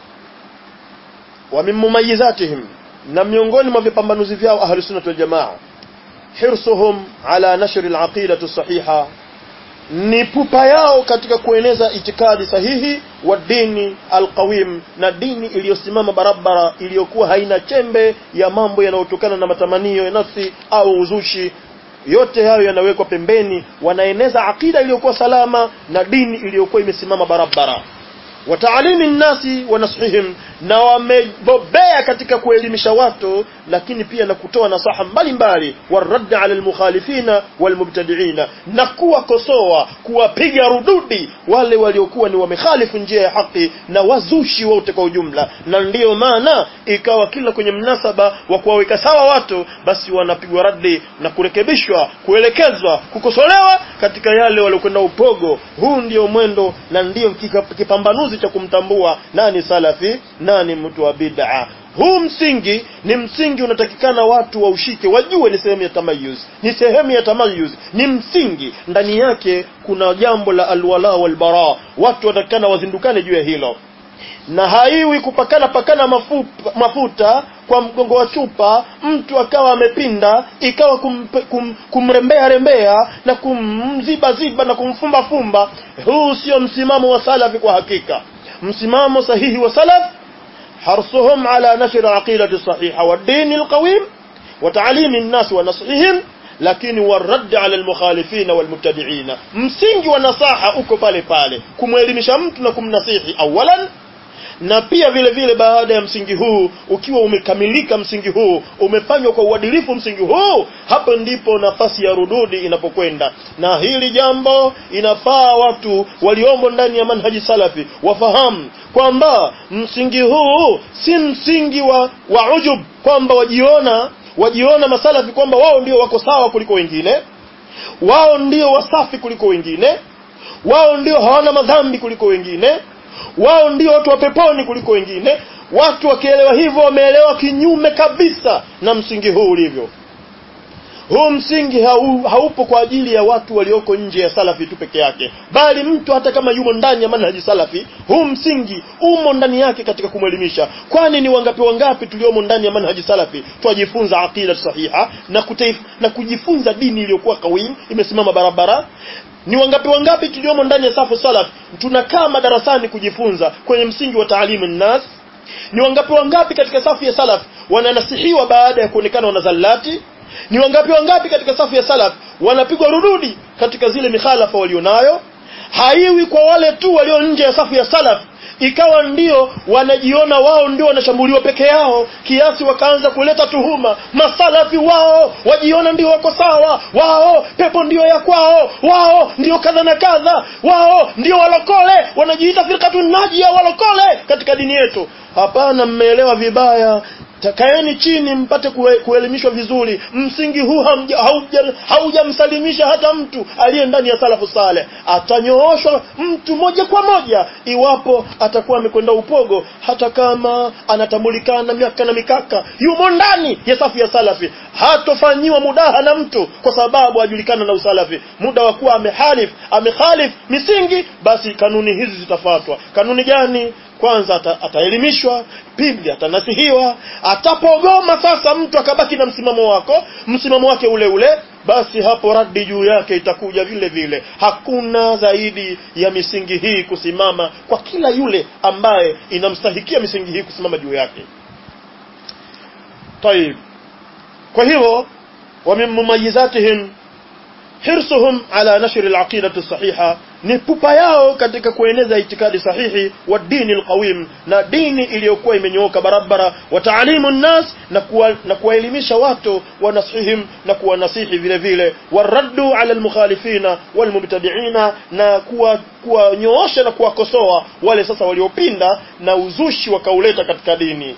ومن مميزاتهم na miongoni mwa vipambanuzi vyao ahli sunna wal jamaa hirsuhum ala nashr al-aqidatu sahiha ni pupa yao katika kueneza itikadi sahihi wa dini alqawim na dini iliyosimama barabara iliyokuwa haina chembe ya mambo yanayotokana na matamanio ya nafsi au uzushi yote hayo yanawekwa pembeni wanaeneza akida iliyokuwa salama na dini iliyokuwa imesimama barabara wataalimi nnasi wa nasihihim na wamebobea katika kuelimisha watu lakini pia na kutoa nasaha mbalimbali warraddi ala almukhalifina walmubtadiina na kuwakosoa kuwapiga rududi wale waliokuwa ni wamekhalifu njia ya haki na wazushi wote kwa ujumla na ndiyo maana ikawa kila kwenye mnasaba wa kuwaweka sawa watu basi wanapigwa radi na kurekebishwa kuelekezwa kukosolewa katika yale waliokwenda upogo huu ndio mwendo na ndio kipambanuzi cha kumtambua nani salafi nani mtu wa bid'a huu msingi ni msingi unatakikana watu waushike wajue ni sehemu ya tamayuz ni sehemu ya tamayuz ni msingi ndani yake kuna jambo la alwala walbara watu wanatakikana wazindukane juu ya hilo na haiwi kupakana pakana mafupa, mafuta kwa mgongo wa chupa mtu akawa amepinda ikawa kum, kum, kumrembea rembea na kumziba ziba na kumfumba fumba huu sio msimamo wa salafi kwa hakika msimamo sahihi wa salaf حرصهم على نشر العقيدة الصحيحة والدين القويم وتعليم الناس ونصحهم lakini warad ala almukhalifina walmubtadiina msingi wa nasaha uko pale pale kumwelimisha mtu na kumnasihi awalan na pia vile vile baada ya msingi huu ukiwa umekamilika msingi huu umefanywa kwa uadilifu msingi huu hapo ndipo nafasi ya rududi inapokwenda na hili jambo inafaa watu waliomo ndani ya manhaji salafi wafahamu kwamba msingi huu si msingi wa, wa ujub kwamba wajiona wajiona masalafi kwamba wao ndio wako sawa kuliko wengine wao ndio wasafi kuliko wengine wao ndio hawana madhambi kuliko wengine wao ndio watu wa peponi kuliko wengine watu wakielewa hivyo wameelewa kinyume kabisa na msingi huu ulivyo huu msingi hau, haupo kwa ajili ya watu walioko nje ya salafi tu peke yake bali mtu hata kama yumo ndani ya manhaji salafi huu msingi umo ndani yake katika kumwelimisha kwani ni wangapi wangapi tuliomo ndani ya manhaji salafi twajifunza aqida sahiha na, kutaif, na kujifunza dini iliyokuwa kawim imesimama barabara ni wangapi wangapi tuliomo ndani ya safu salaf tunakaa madarasani kujifunza kwenye msingi wa taalimu nnas ni wangapi wangapi katika safu ya salaf wananasihiwa baada ya kuonekana wanazallati ni wangapi wangapi katika safu ya salaf wanapigwa rududi katika zile mikhalafa walionayo haiwi kwa wale tu walio nje ya safu ya salaf ikawa ndio wanajiona wao ndio wanashambuliwa peke yao kiasi wakaanza kuleta tuhuma masalafi wao wajiona ndio wako sawa wao pepo ndio ya kwao wao ndio kadha na kadha wao ndio walokole wanajiita firkatun najia walokole katika dini yetu hapana mmeelewa vibaya takaeni chini mpate kuelimishwa vizuri msingi huu haujamsalimisha hauja hata mtu aliye ndani ya salafu saleh atanyooshwa mtu moja kwa moja iwapo atakuwa amekwenda upogo hata kama anatambulikana miaka na mikaka yumo ndani ya safu ya salafi hatofanyiwa mudaha na mtu kwa sababu ajulikana na usalafi muda wa kuwa amehalif amekhalif misingi basi kanuni hizi zitafuatwa kanuni gani kwanza ata, ataelimishwa pili atanasihiwa atapogoma sasa mtu akabaki na msimamo wako msimamo wake ule ule basi hapo radi juu yake itakuja vile vile hakuna zaidi ya misingi hii kusimama kwa kila yule ambaye inamstahikia misingi hii kusimama juu yake طيب kwa hivyo ومن مميزاتهم hirsuhum ala nashri alaqidati sahiha ni pupa yao katika kueneza itikadi sahihi wa dini alqawim na dini iliyokuwa imenyooka barabara wa taalimu nnas na kuwa, na kuwaelimisha watu wa nasihim na kuwanasihi vile vile waraddu ala almukhalifina walmubtadiina na kuwa kuwanyoosha na kuwakosoa wale sasa waliopinda na uzushi wakauleta katika dini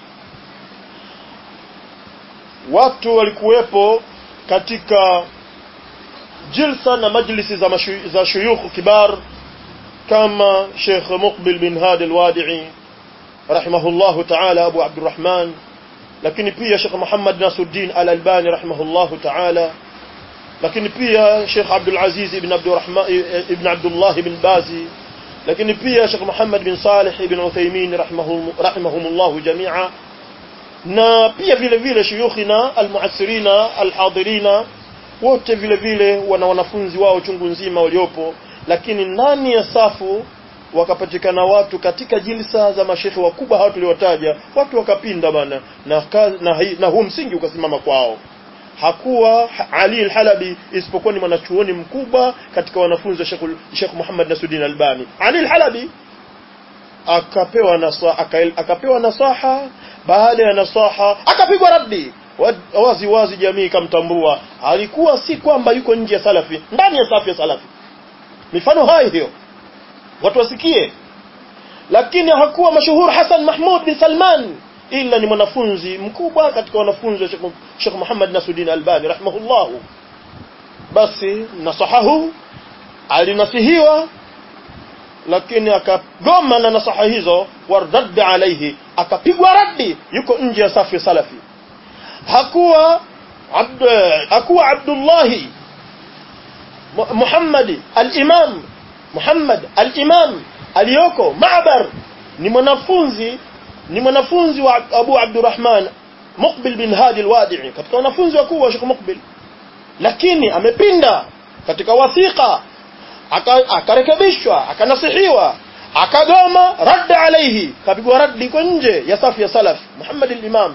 watu walikuwepo katika jilsa na majlisi za, mashu, za shuyukh kibar kama Sheikh Muqbil bin Hadi al-Wadi'i rahimahullah ta'ala Abu Abdurrahman lakini pia Sheikh Muhammad Nasuddin al-Albani rahimahullah ta'ala lakini pia Sheikh Abdul Aziz ibn Abdurrahman ibn Abdullah ibn Bazi lakini pia Sheikh Muhammad bin Salih ibn Uthaymeen rahimahum rahimahumullah jami'a na pia vile vile shuyukhina al-mu'assirina al-hadirina wote vile vile wana wanafunzi wao chungu nzima waliopo lakini ndani ya safu wakapatikana watu katika jilsa za mashekhe wakubwa hao tuliwataja watu wakapinda bana na, na, na huu msingi ukasimama kwao hakuwa Ali al-Halabi isipokuwa ni mwanachuoni mkubwa katika wanafunzi wa Sheikh Sheikh Muhammad Nasuddin Albani Ali al-Halabi akapewa nasaha akapewa nasaha baada ya nasaha akapigwa raddi wazi wazi jamii ikamtambua alikuwa si kwamba yuko nje ya salafi ndani ya safu ya salafi mifano hai hiyo watu wasikie lakini hakuwa mashuhur Hassan Mahmud bin Salman ila ni mwanafunzi mkubwa katika wanafunzi wa Sheikh Muhammad Nasuddin Albani rahimahullahu basi nasahahu alinasihiwa lakini akagoma na nasaha hizo wardadda alaihi akapigwa raddi yuko nje ya safu ya salafi hakuwa abd hakuwa Abdullahi Muhammad al-Imam Muhammad al-Imam aliyoko Ma'bar ni mwanafunzi ni mwanafunzi wa Abu Abdurrahman Muqbil bin Hadi al-Wadi'i katika wanafunzi wakuu wa Sheikh Muqbil lakini amepinda katika wathiqa akarekebishwa akanasihiwa akagoma radda alayhi kapigwa raddi iko nje ya safu ya salaf Muhammad al-Imam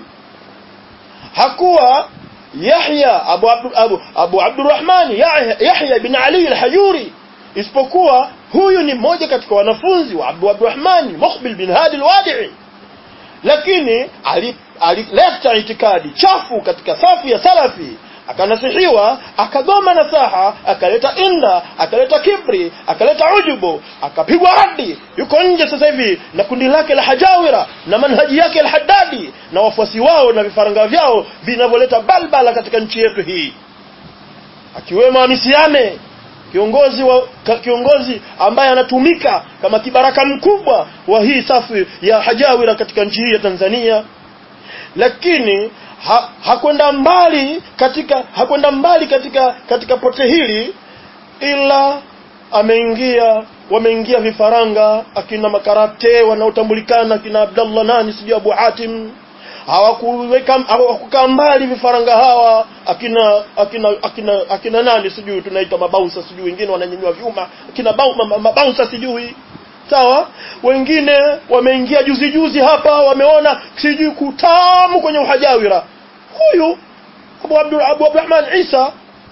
hakuwa Yahya Abu Abu, Abu, Abu Abdurrahman Yahya bin Ali al-Hajuri isipokuwa huyu ni mmoja katika wanafunzi wa Abu Abdurrahman Muqbil bin Hadi al-Wadi'i lakini alileta ali itikadi chafu katika safu ya salafi akanasihiwa akagoma nasaha akaleta inda akaleta kibri akaleta ujubu akapigwa radi yuko nje sasa hivi na kundi lake la hajawira na manhaji yake al-haddadi na wafuasi wao na vifaranga vyao vinavyoleta balbala katika nchi yetu hii akiwemo amisiame kiongozi wa kiongozi ambaye anatumika kama kibaraka mkubwa wa hii safu ya hajawira katika nchi hii ya Tanzania lakini ha, hakwenda mbali katika hakwenda mbali katika katika pote hili ila ameingia wameingia vifaranga akina makarate wanaotambulikana akina Abdallah nani sijui Abu Hatim hawakuweka hawakukaa mbali vifaranga hawa akina akina akina akina nani sijui tunaita mabausa sijui wengine wananyanyua vyuma akina mabausa sijui sawa wengine wameingia juzi juzi hapa wameona sijui kutamu kwenye uhajawira huyu Abu Abdul Abu Abdurrahman Isa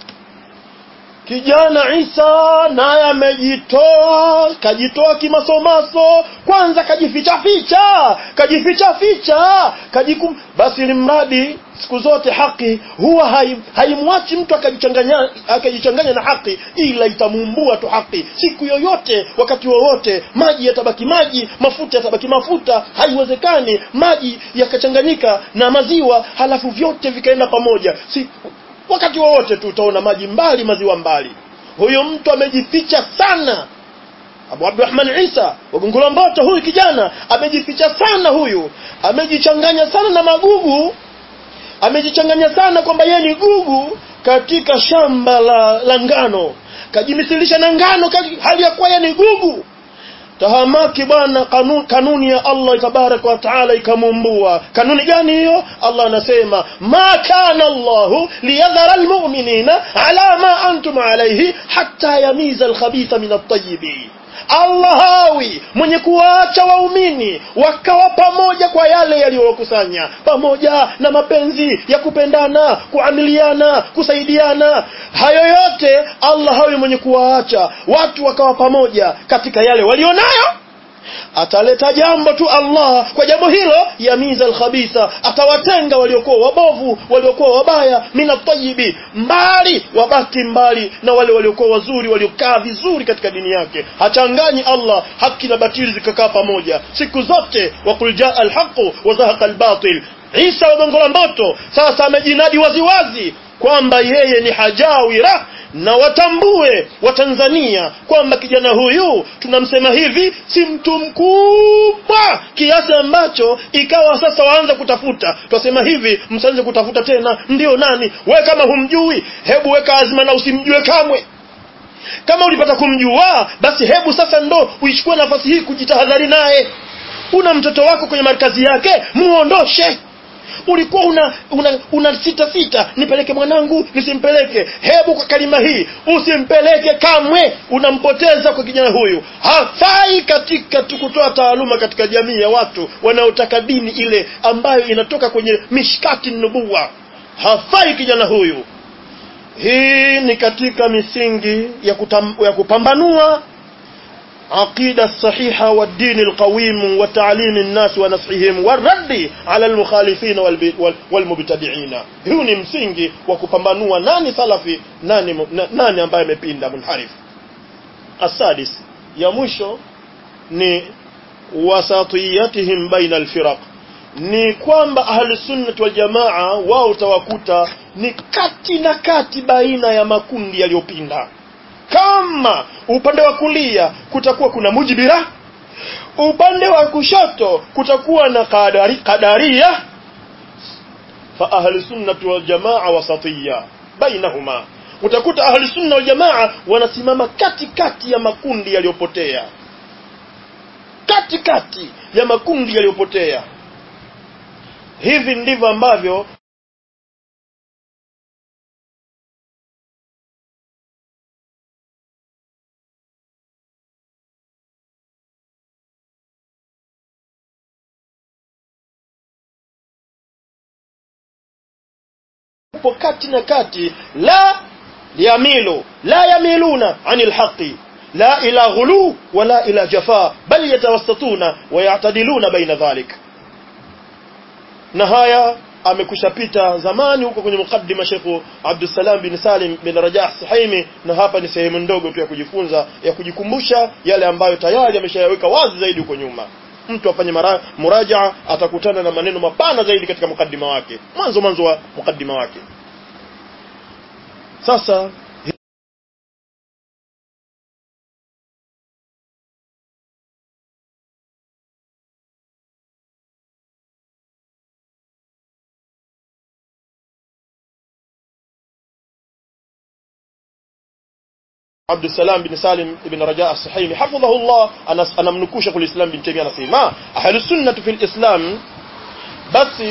kijana Isa naye amejitoa kajitoa kimasomaso kwanza kajificha ficha kajificha ficha kajikum basi limradi siku zote haki huwa haimwachi hai mtu akajichanganya akajichanganya na haki ila itamuumbua tu haki siku yoyote wakati wowote maji yatabaki maji mafuta yatabaki mafuta haiwezekani maji yakachanganyika na maziwa halafu vyote vikaenda pamoja si wakati wowote tu utaona maji mbali maziwa mbali huyo mtu amejificha sana Abu Abdurrahman Isa wagongola mboto huyu kijana amejificha sana huyu amejichanganya sana na magugu amejichanganya sana kwamba yeye ni gugu katika shamba la, la ngano kajimisilisha na ngano hali ya kuwa yeye ni gugu tahamaki bwana kanuni, kanuni ya Allah tabaraka wa taala ikamumbua kanuni gani hiyo Allah anasema ma kana Allahu liyadhara almu'minina ala ma antum alayhi hatta yamiza alkhabitha min at-tayyibin Allah hawi mwenye kuwaacha waumini wakawa pamoja kwa yale yaliyowakusanya pamoja na mapenzi ya kupendana kuamiliana kusaidiana hayo yote Allah hawi mwenye kuwaacha watu wakawa pamoja katika yale walionayo ataleta jambo tu Allah kwa jambo hilo yamiza alkhabitha atawatenga waliokuwa wabovu waliokuwa wabaya mina tayibi mbali wabaki mbali na wale waliokuwa wazuri waliokaa vizuri katika dini yake hachanganyi Allah haki na batili zikakaa pamoja siku zote waqul jaa alhaqu wa zahaqa albatil Isa wa gongo la mboto sasa amejinadi waziwazi kwamba yeye ni hajawira na watambue watanzania kwamba kijana huyu tunamsema hivi si mtu mkubwa kiasi ambacho ikawa sasa waanza kutafuta twasema hivi msianze kutafuta tena ndio nani we kama humjui hebu weka azma na usimjue kamwe kama ulipata kumjua basi hebu sasa ndo uichukue nafasi hii kujitahadhari naye una mtoto wako kwenye markazi yake muondoshe ulikuwa una una, una sita sita nipeleke mwanangu nisimpeleke hebu kwa kalima hii usimpeleke kamwe unampoteza kwa kijana huyu hafai katika kutoa taaluma katika jamii ya watu wanaotaka dini ile ambayo inatoka kwenye mishkati nubuwa hafai kijana huyu hii ni katika misingi ya, kutam, ya kupambanua عقيدة الصحيحة والدين القويم وتعليم الناس ونصحهم والرد على المخالفين والمبتدعين huu ni msingi wa kupambanua nani salafi nani, nani ambaye amepinda munharif asadis ya mwisho ni wasatiyatihim baina alfiraq ni kwamba ahlusunnat waljamaa wao utawakuta ni kati na kati baina ya makundi yaliyopinda kama upande wa kulia kutakuwa kuna mujibira upande wa kushoto kutakuwa na kadari, kadaria fa ahli sunnati wal jamaa wasatiyya bainahuma utakuta ahli sunna wal jamaa wanasimama kati kati ya makundi yaliyopotea kati kati ya makundi yaliyopotea hivi ndivyo ambavyo upo kati na kati la yamilu la yamiluna anil haqi la ila ghulu wala ila jafa bal yatawassatuna wa ya'tadiluna baina dhalik na haya amekushapita zamani huko kwenye mukaddima Sheikh Abdussalam bin Salim bin Rajah Suhaimi na hapa ni sehemu ndogo tu ya kujifunza ya kujikumbusha yale ambayo tayari ameshayaweka wazi zaidi huko nyuma mtu afanye murajaa atakutana na maneno mapana zaidi katika mukaddima wake mwanzo mwanzo wa mukaddima wake sasa عبد السلام بن سالم بن رجاء الصحيحي حفظه الله أنا أنا منكو شيخ الإسلام بن تيمية نسيما أهل السنة في الإسلام بس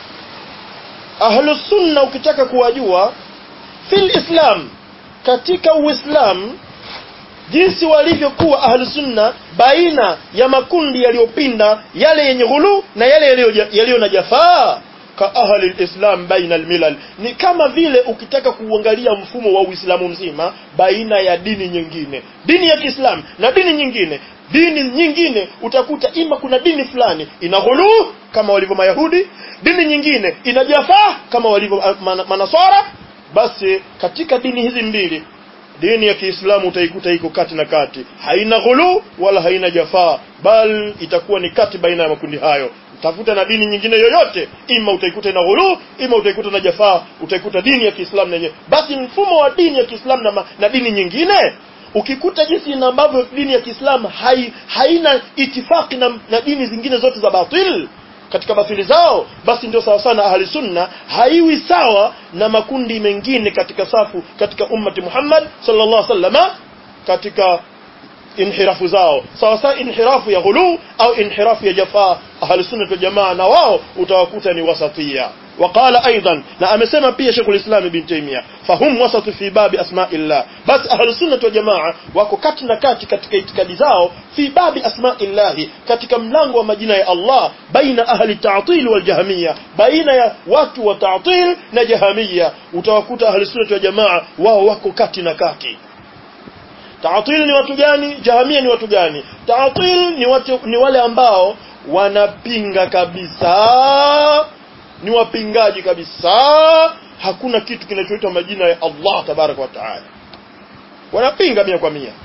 أهل السنة ukitaka kuwajua في الإسلام katika uislamu jinsi walivyokuwa ahlu sunna baina ya makundi yaliyopinda yale yenye ghulu na yale yaliyo na jafaa ka ahli alislam baina almilal ni kama vile ukitaka kuangalia mfumo wa Uislamu mzima baina ya dini nyingine dini ya Kiislamu na dini nyingine dini nyingine utakuta ima kuna dini fulani ina ghulu kama walivyo Mayahudi dini nyingine ina jafaa kama walivyo manaswara basi katika dini hizi mbili dini ya Kiislamu utaikuta iko kati na kati haina ghulu wala haina jafaa bal itakuwa ni kati baina ya makundi hayo tafuta na dini nyingine yoyote ima utaikuta na ghulu ima utaikuta na jafaa utaikuta dini ya Kiislamu yenyewe basi mfumo wa dini ya Kiislamu na, na dini nyingine ukikuta jinsi na ambavyo dini ya Kiislamu hai, haina itifaki na, na dini zingine zote za batil katika batili zao basi ndio sawa sana ahli sunna haiwi sawa na makundi mengine katika safu katika ummati Muhammad sallallahu alaihi wasallama katika inhirafu zao sawa sawa inhirafu ya ghulu au inhirafu ya jafaa ahli sunna wal jamaa na wao utawakuta ni wasatia وقال ايضا na amesema pia Sheikh ulislam ibn Taymiyyah fahum wasatu fi babi asma'illah bas ahli sunna wal jamaa wako kati na kati katika itikadi zao fi babi asma'illah katika mlango wa majina ya Allah baina ahli ta'til wal jahmiyya baina ya watu wa ta'til na jahmiyya utawakuta ahli sunna wal jamaa wao wako kati na kati Taatil ni watu gani? Jahamia ni watu gani? Taatil ni watu ni wale ambao wanapinga kabisa, ni wapingaji kabisa. Hakuna kitu kinachoitwa majina ya Allah tabaraka wa taala, wanapinga mia kwa mia.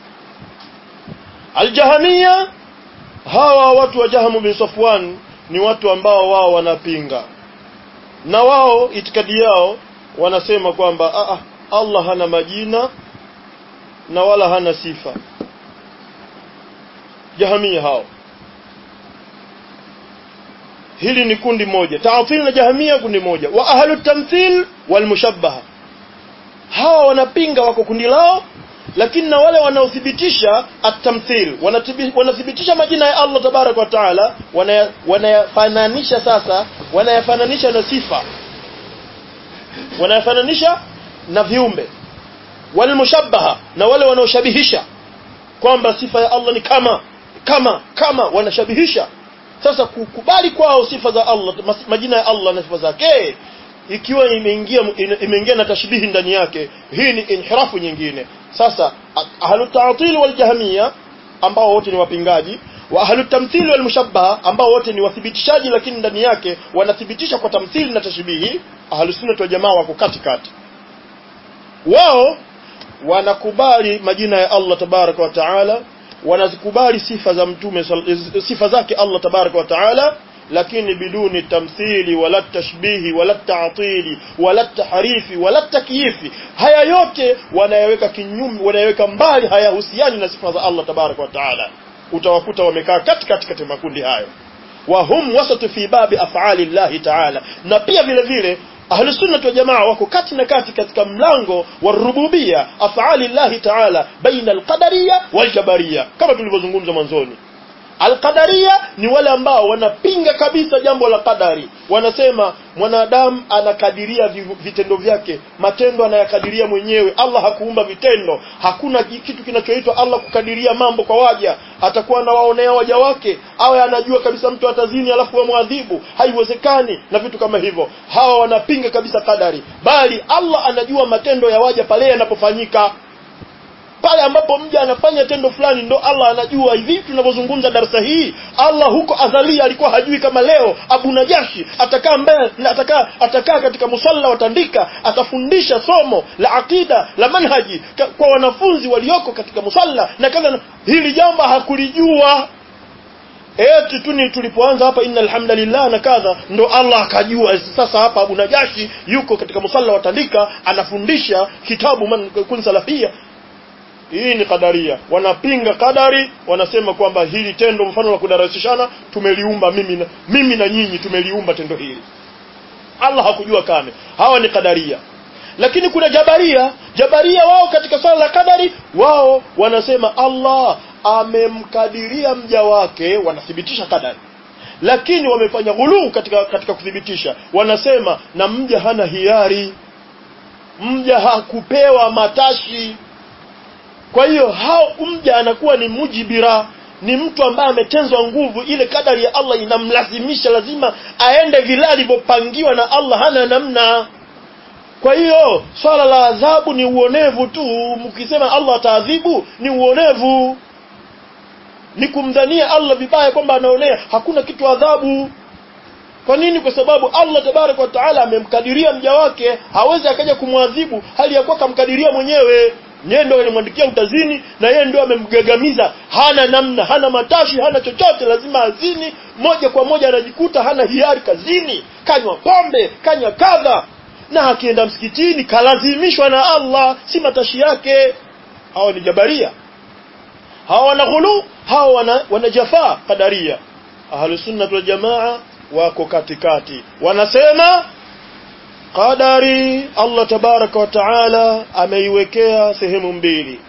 Aljahamia, hawa watu wa Jahamu bin Safwan ni watu ambao wao wanapinga, na wao itikadi yao wanasema kwamba ah, Allah hana majina na wala hana sifa jahamia hao hili ni kundi moja ta'til na jahamia kundi moja wa ahlu tamthil wal mushabbaha hawa wanapinga wako kundi lao lakini na wale wanaothibitisha at-tamthil wanathibitisha majina ya Allah tabarak wa taala wanayafananisha sasa wanayafananisha na sifa wanayafananisha na viumbe walmushabbaha na wale wanaoshabihisha kwamba sifa ya Allah ni kama kama kama wanashabihisha sasa kukubali kwao sifa za Allah majina ya Allah na sifa zake ikiwa imeingia imeingia na tashbihi ndani yake hii ni inhirafu nyingine sasa ahlu ta'til wal jahmiya ambao wote ni wapingaji wa ahlu tamthil wal mushabbaha ambao wote ni wathibitishaji lakini ndani yake wanathibitisha kwa tamthili na tashbihi ahlu sunna wal jamaa wako katikati wao wanakubali majina ya Allah tabaraka wa taala wanazikubali sifa za mtume sifa zake Allah tabaraka wa taala lakini biduni tamthili wala tashbihi wala ta'tili wala tahrifi wala takyifi haya yote wanayaweka kinyume wanayaweka mbali hayahusiani na sifa za Allah tabaraka wa taala utawakuta wamekaa katikati kati makundi hayo wa hum wasatu fi babi af'ali Allah taala na pia vile vile ahlu sunnah wal jamaa wako kati na kati katika mlango wa rububia af'ali Allah taala baina al-qadariyya wal jabariyya kama tulivyozungumza mwanzoni Alqadaria ni wale ambao wanapinga kabisa jambo la qadari. Wanasema mwanadamu anakadiria vitendo vyake, matendo anayakadiria mwenyewe. Allah hakuumba vitendo. Hakuna kitu kinachoitwa Allah kukadiria mambo kwa waja. Atakuwa anawaonea waja wake, awe anajua kabisa mtu atazini alafu wamwadhibu. Haiwezekani na vitu kama hivyo. Hawa wanapinga kabisa qadari. Bali Allah anajua matendo ya waja pale yanapofanyika pale ambapo mja anafanya tendo fulani ndo Allah anajua hivi tunavyozungumza darasa hii Allah huko adhalia alikuwa hajui kama leo Abu Najashi atakaa mbele atakaa atakaa katika musalla watandika atafundisha somo la akida la manhaji kwa wanafunzi walioko katika musalla na kadha hili jambo hakulijua eti tu ni tulipoanza hapa innal hamdalillah na kadha ndo Allah akajua sasa hapa Abu Najashi yuko katika musalla watandika anafundisha kitabu man kun salafia hii ni kadaria wanapinga kadari wanasema kwamba hili tendo mfano la kudarasishana tumeliumba mimi na, mimi na nyinyi tumeliumba tendo hili Allah hakujua kame hawa ni kadaria lakini kuna jabaria jabaria wao katika swala la kadari wao wanasema Allah amemkadiria mja wake wanathibitisha kadari lakini wamefanya ghuluu katika katika kuthibitisha wanasema na mja hana hiari mja hakupewa matashi kwa hiyo hao mja anakuwa ni mujibira ni mtu ambaye ametenzwa nguvu ile kadari ya Allah inamlazimisha lazima aende vile alivyopangiwa na Allah hana namna kwa hiyo swala la adhabu ni uonevu tu mkisema Allah ataadhibu ni uonevu ni kumdhania Allah vibaya kwamba anaonea hakuna kitu adhabu kwa nini kwa sababu Allah tabaraka wa taala amemkadiria mja wake hawezi akaja kumwadhibu hali ya kuwa kamkadiria mwenyewe yeye ndio alimwandikia utazini na yeye ndio amemgagamiza hana namna hana matashi hana chochote lazima azini moja kwa moja anajikuta hana hiari kazini kanywa pombe kanywa kadha na akienda msikitini kalazimishwa na Allah si matashi yake hawa ni jabaria hawa wana ghulu hawa wana, wana jafaa kadaria ahlus sunnah wal jamaa wako katikati wanasema qadari Allah tabaraka wa taala ameiwekea sehemu mbili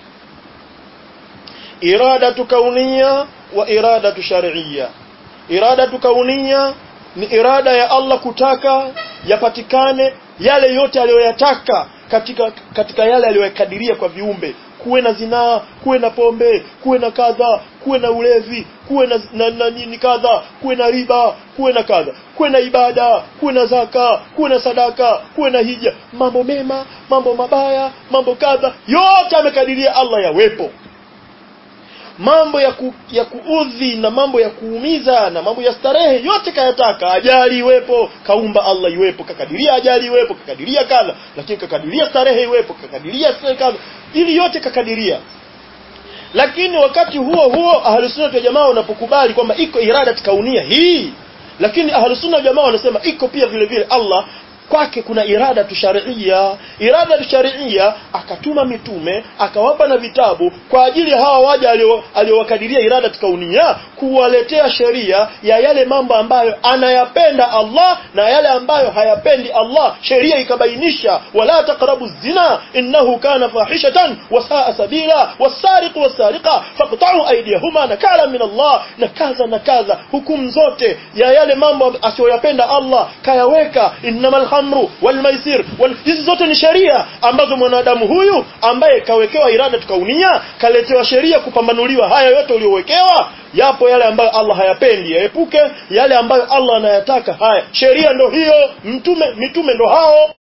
iradatu kaunia wa iradatu shar'iyya iradatu kaunia ni irada ya Allah kutaka yapatikane yale yote aliyoyataka katika katika yale aliyokadiria kwa viumbe kuwe na zinaa kuwe na pombe kuwe na kadha kuwe na ulevi kuwe na, na, na nini kadha kuwe na riba kuwe na kadha kuwe na ibada kuwe na zaka kuwe na sadaka kuwe na hija mambo mema mambo mabaya mambo kadha yote amekadiria Allah yawepo mambo ya, ku, ya kuudhi na mambo ya kuumiza na mambo ya starehe yote kayataka ajali iwepo kaumba Allah iwepo kakadiria ajali iwepo kakadiria kadha lakini kakadiria starehe iwepo kakadiria kadha ili yote kakadiria lakini wakati huo huo ahlusunna wa jamaa wanapokubali kwamba iko irada kaunia hii lakini ahlusunna wa jamaa wanasema iko pia vile vile Allah kwake kuna irada tushariia irada tushariia akatuma mitume akawapa na vitabu kwa ajili hawa waja aliowakadiria irada tukaunia kuwaletea sheria ya yale mambo ambayo anayapenda Allah na yale ambayo hayapendi Allah sheria ikabainisha wala taqrabu zina innahu kana fahishatan wasaa sabila wasariqu wasariqa faqta'u aydiyahuma nakala min Allah na kaza na kaza hukumu zote ya yale mambo asiyoyapenda Allah kayaweka innamal khamru wal maisir wal hizi zote ni sheria ambazo mwanadamu huyu ambaye kawekewa irada tukaunia kaletewa sheria kupambanuliwa haya yote uliowekewa yapo yale ambayo Allah hayapendi yaepuke yale ambayo Allah anayataka haya sheria ndo hiyo mtume mitume ndo hao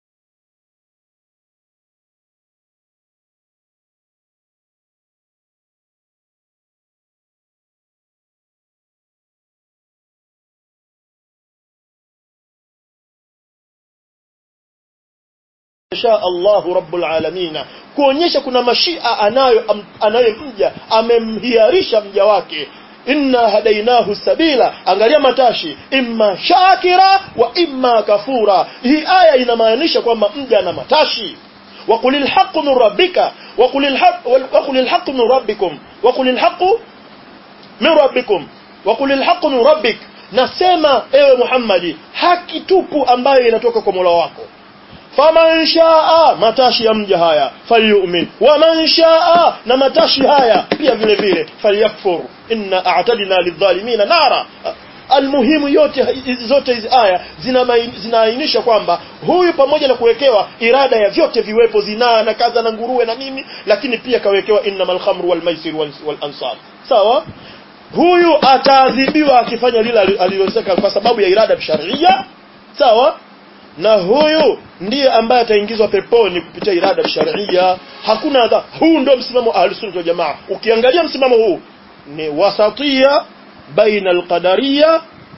sha Allahu rabbul alamin kuonyesha kuna mashia anayo am, anayemja amemhiarisha mja wake inna hadainahu sabila angalia matashi imma shakira wa imma kafura hii aya inamaanisha kwamba mja ana matashi وقل الحق من ربك وقل الحق وقل الحق من ربكم وقل الحق من ربكم وقل الحق من ربك nasema ewe Muhammadi haki tupu ambayo inatoka kwa Mola wako faman shaa matashi ya mja haya falyu'min waman shaa na matashi haya pia vile vile falyakfur inna a'tadna lidhalimina nara almuhimu yote hizi zote hizi aya zinaainisha kwamba huyu pamoja na kuwekewa irada ya vyote viwepo zinaa na kadha na nguruwe na nini lakini pia kawekewa innamal khamru wal maisir wal, wal ansab sawa huyu ataadhibiwa akifanya lile aliloseka kwa sababu ya irada sharia sawa na huyu ndiye ambaye ataingizwa peponi kupitia irada sharia hakuna adha huu ndio msimamo wa ahlus wal jamaa ukiangalia msimamo huu ni wasatia baina alqadariyya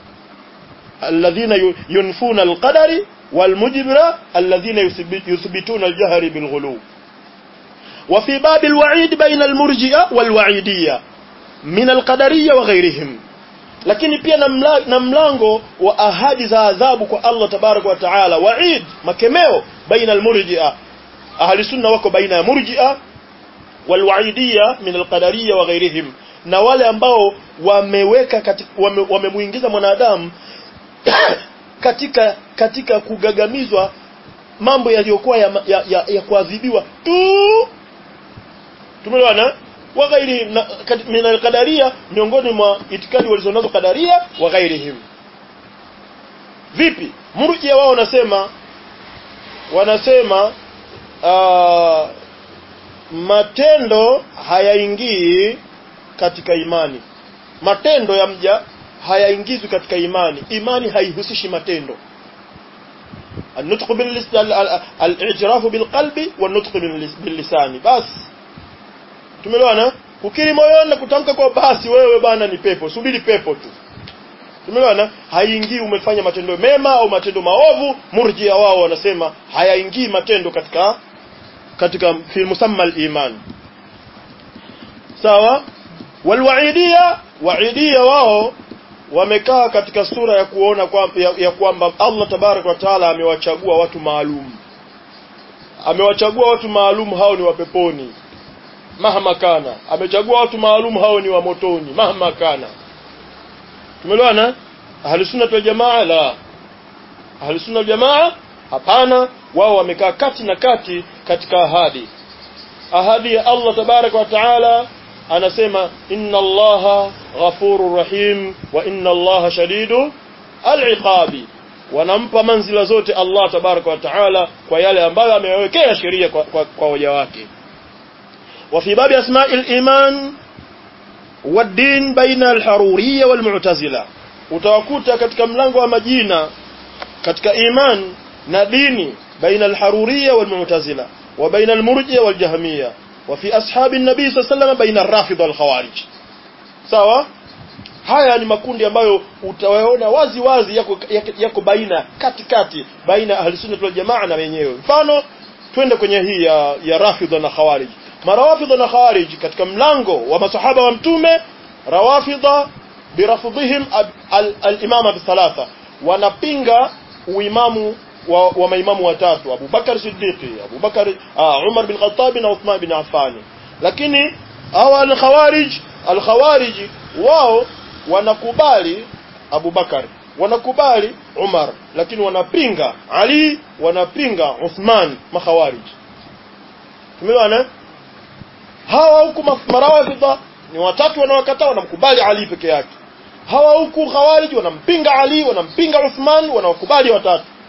alladhina yunfuna alqadari والمجبرة الذين يثبتون الجهر بالغلو وفي باب الوعيد بين المرجئة والوعيدية من القدرية وغيرهم lakini pia na mlango wa ahadi za adhabu kwa Allah tabaraka wa taala waid makemeo baina almurji'a ahli sunna wako baina ya murji'a walwaidiyya min alqadariyya wa ghairihim na wale ambao wameweka wamemuingiza wame mwanadamu katika katika kugagamizwa mambo yaliyokuwa ya, ya, ya, ya kuadhibiwa tu tumeelewana wa ghairi min alqadaria miongoni mwa itikadi walizonazo kadaria wa ghairihim vipi murjia wao wanasema wanasema uh, matendo hayaingii katika imani matendo ya mja hayaingizwi katika imani imani haihusishi matendo النطق باللسان الاعتراف بالقلب والنطق باللسان بس tumeelewana kukiri moyoni na kutamka kwa basi wewe bana ni pepo subiri pepo tu tumeelewana haingii umefanya matendo mema au matendo maovu murjia wao wanasema hayaingii matendo katika katika fi musamma al-iman sawa walwaidia waidia wao wamekaa katika sura ya kuona kwa, ya, ya kwamba Allah tabarak wa taala amewachagua watu maalum amewachagua watu maalum hao ni wapeponi mahma kana amechagua watu maalum hao ni wa motoni mahma kana tumeelewana ahli sunna wal jamaa la ahli sunna wal jamaa hapana wao wamekaa kati na kati katika ahadi ahadi ya Allah tabarak wa taala anasema inna allaha ghafurur rahim wa inna allaha shadidu al-iqabi wanampa manzila zote Allah tabaraka wa taala kwa yale ambayo amewekea sheria kwa, kwa, kwa waja wake وفي باب أسماء الإيمان والدين بين الحرورية والمعتزلة utawakuta katika mlango wa majina katika iman na dini baina alharuriyya walmu'tazila wa baina almurji'a waljahmiyya wa fi ashabi an-nabi sallallahu alayhi wasallam baina ar-rafidha wal-khawarij sawa haya ni makundi ambayo utawaona wazi wazi yako, yako, yako baina katikati baina ahli sunna wal jamaa na wenyewe mfano twende kwenye hii ya, ya rafidha na khawarij marawafidha na khawarij katika mlango wa masahaba wa mtume rawafidha birafdhihim al-imama bithalatha wanapinga uimamu wa, wa maimamu watatu Abu Bakar Siddiqi Abu Bakar uh, Umar bin Khattab na Uthman bin Affan lakini hawa al-khawarij al-khawarij wao wanakubali Abu Bakar wanakubali Umar lakini wanapinga Ali wanapinga Uthman makhawarij tumeona hawa huku marawafidha ni watatu wanaokataa wanamkubali Ali peke yake hawa huku khawarij wanampinga Ali wanampinga Uthman wanawakubali watatu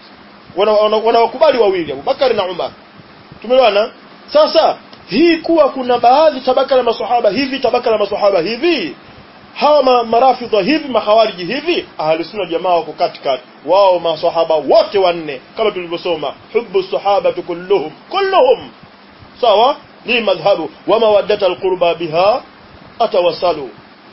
wanawakubali wawili Abubakar na Umar tumeelewana sasa hii kuwa kuna baadhi tabaka la maswahaba hivi tabaka la maswahaba hivi hawa ma, marafidha hivi makhawariji hivi ahli sunna jamaa wako katikati wao maswahaba wote wanne kama tulivyosoma hubbu sahaba kulluhum kulluhum sawa ni madhhabu wa mawaddata alqurba biha atawassalu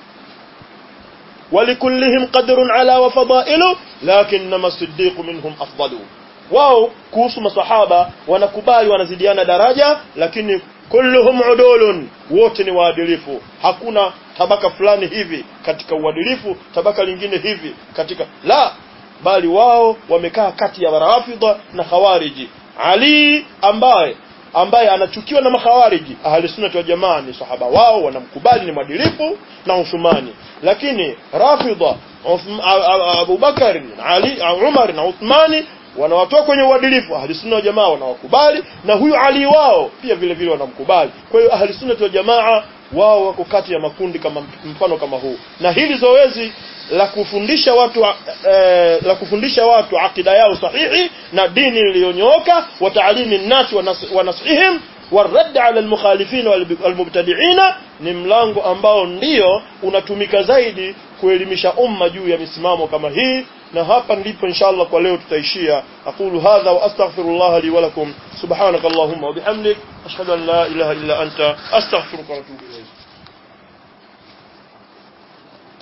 ولكلهم قدر على وفضائل لكنما الصديق منهم أفضل wao kuhusu masahaba wanakubali wanazidiana daraja lakini kulluhum udulun wote ni waadilifu hakuna tabaka fulani hivi katika uadilifu tabaka lingine hivi katika la bali wao wamekaa kati ya warafidha na khawariji ali ambaye ambaye anachukiwa na makhawariji ahli sunna wa jamaa ni sahaba wao wanamkubali ni mwadilifu na Uthmani lakini rafidha Abu Bakar Ali Umar na Uthmani wanawatoa kwenye uadilifu ahli sunna wa jamaa wanawakubali na huyu Ali wao pia vile vile wanamkubali kwa hiyo ahli sunna wa jamaa wao wako kati ya makundi kama mfano kama huu na hili zoezi la kufundisha watu eh, la kufundisha watu akida yao sahihi na dini iliyonyooka wa taalimi nasi wa nasihim والرد على المخالفين والمبتدعين ni mlango ambao ndio unatumika zaidi kuelimisha umma juu ya misimamo kama hii na hapa ndipo inshallah kwa leo tutaishia aqulu hadha wa astaghfirullah li wa lakum subhanakallahumma wa bihamdik ashhadu an la ilaha illa anta astaghfiruka wa atubu ilayk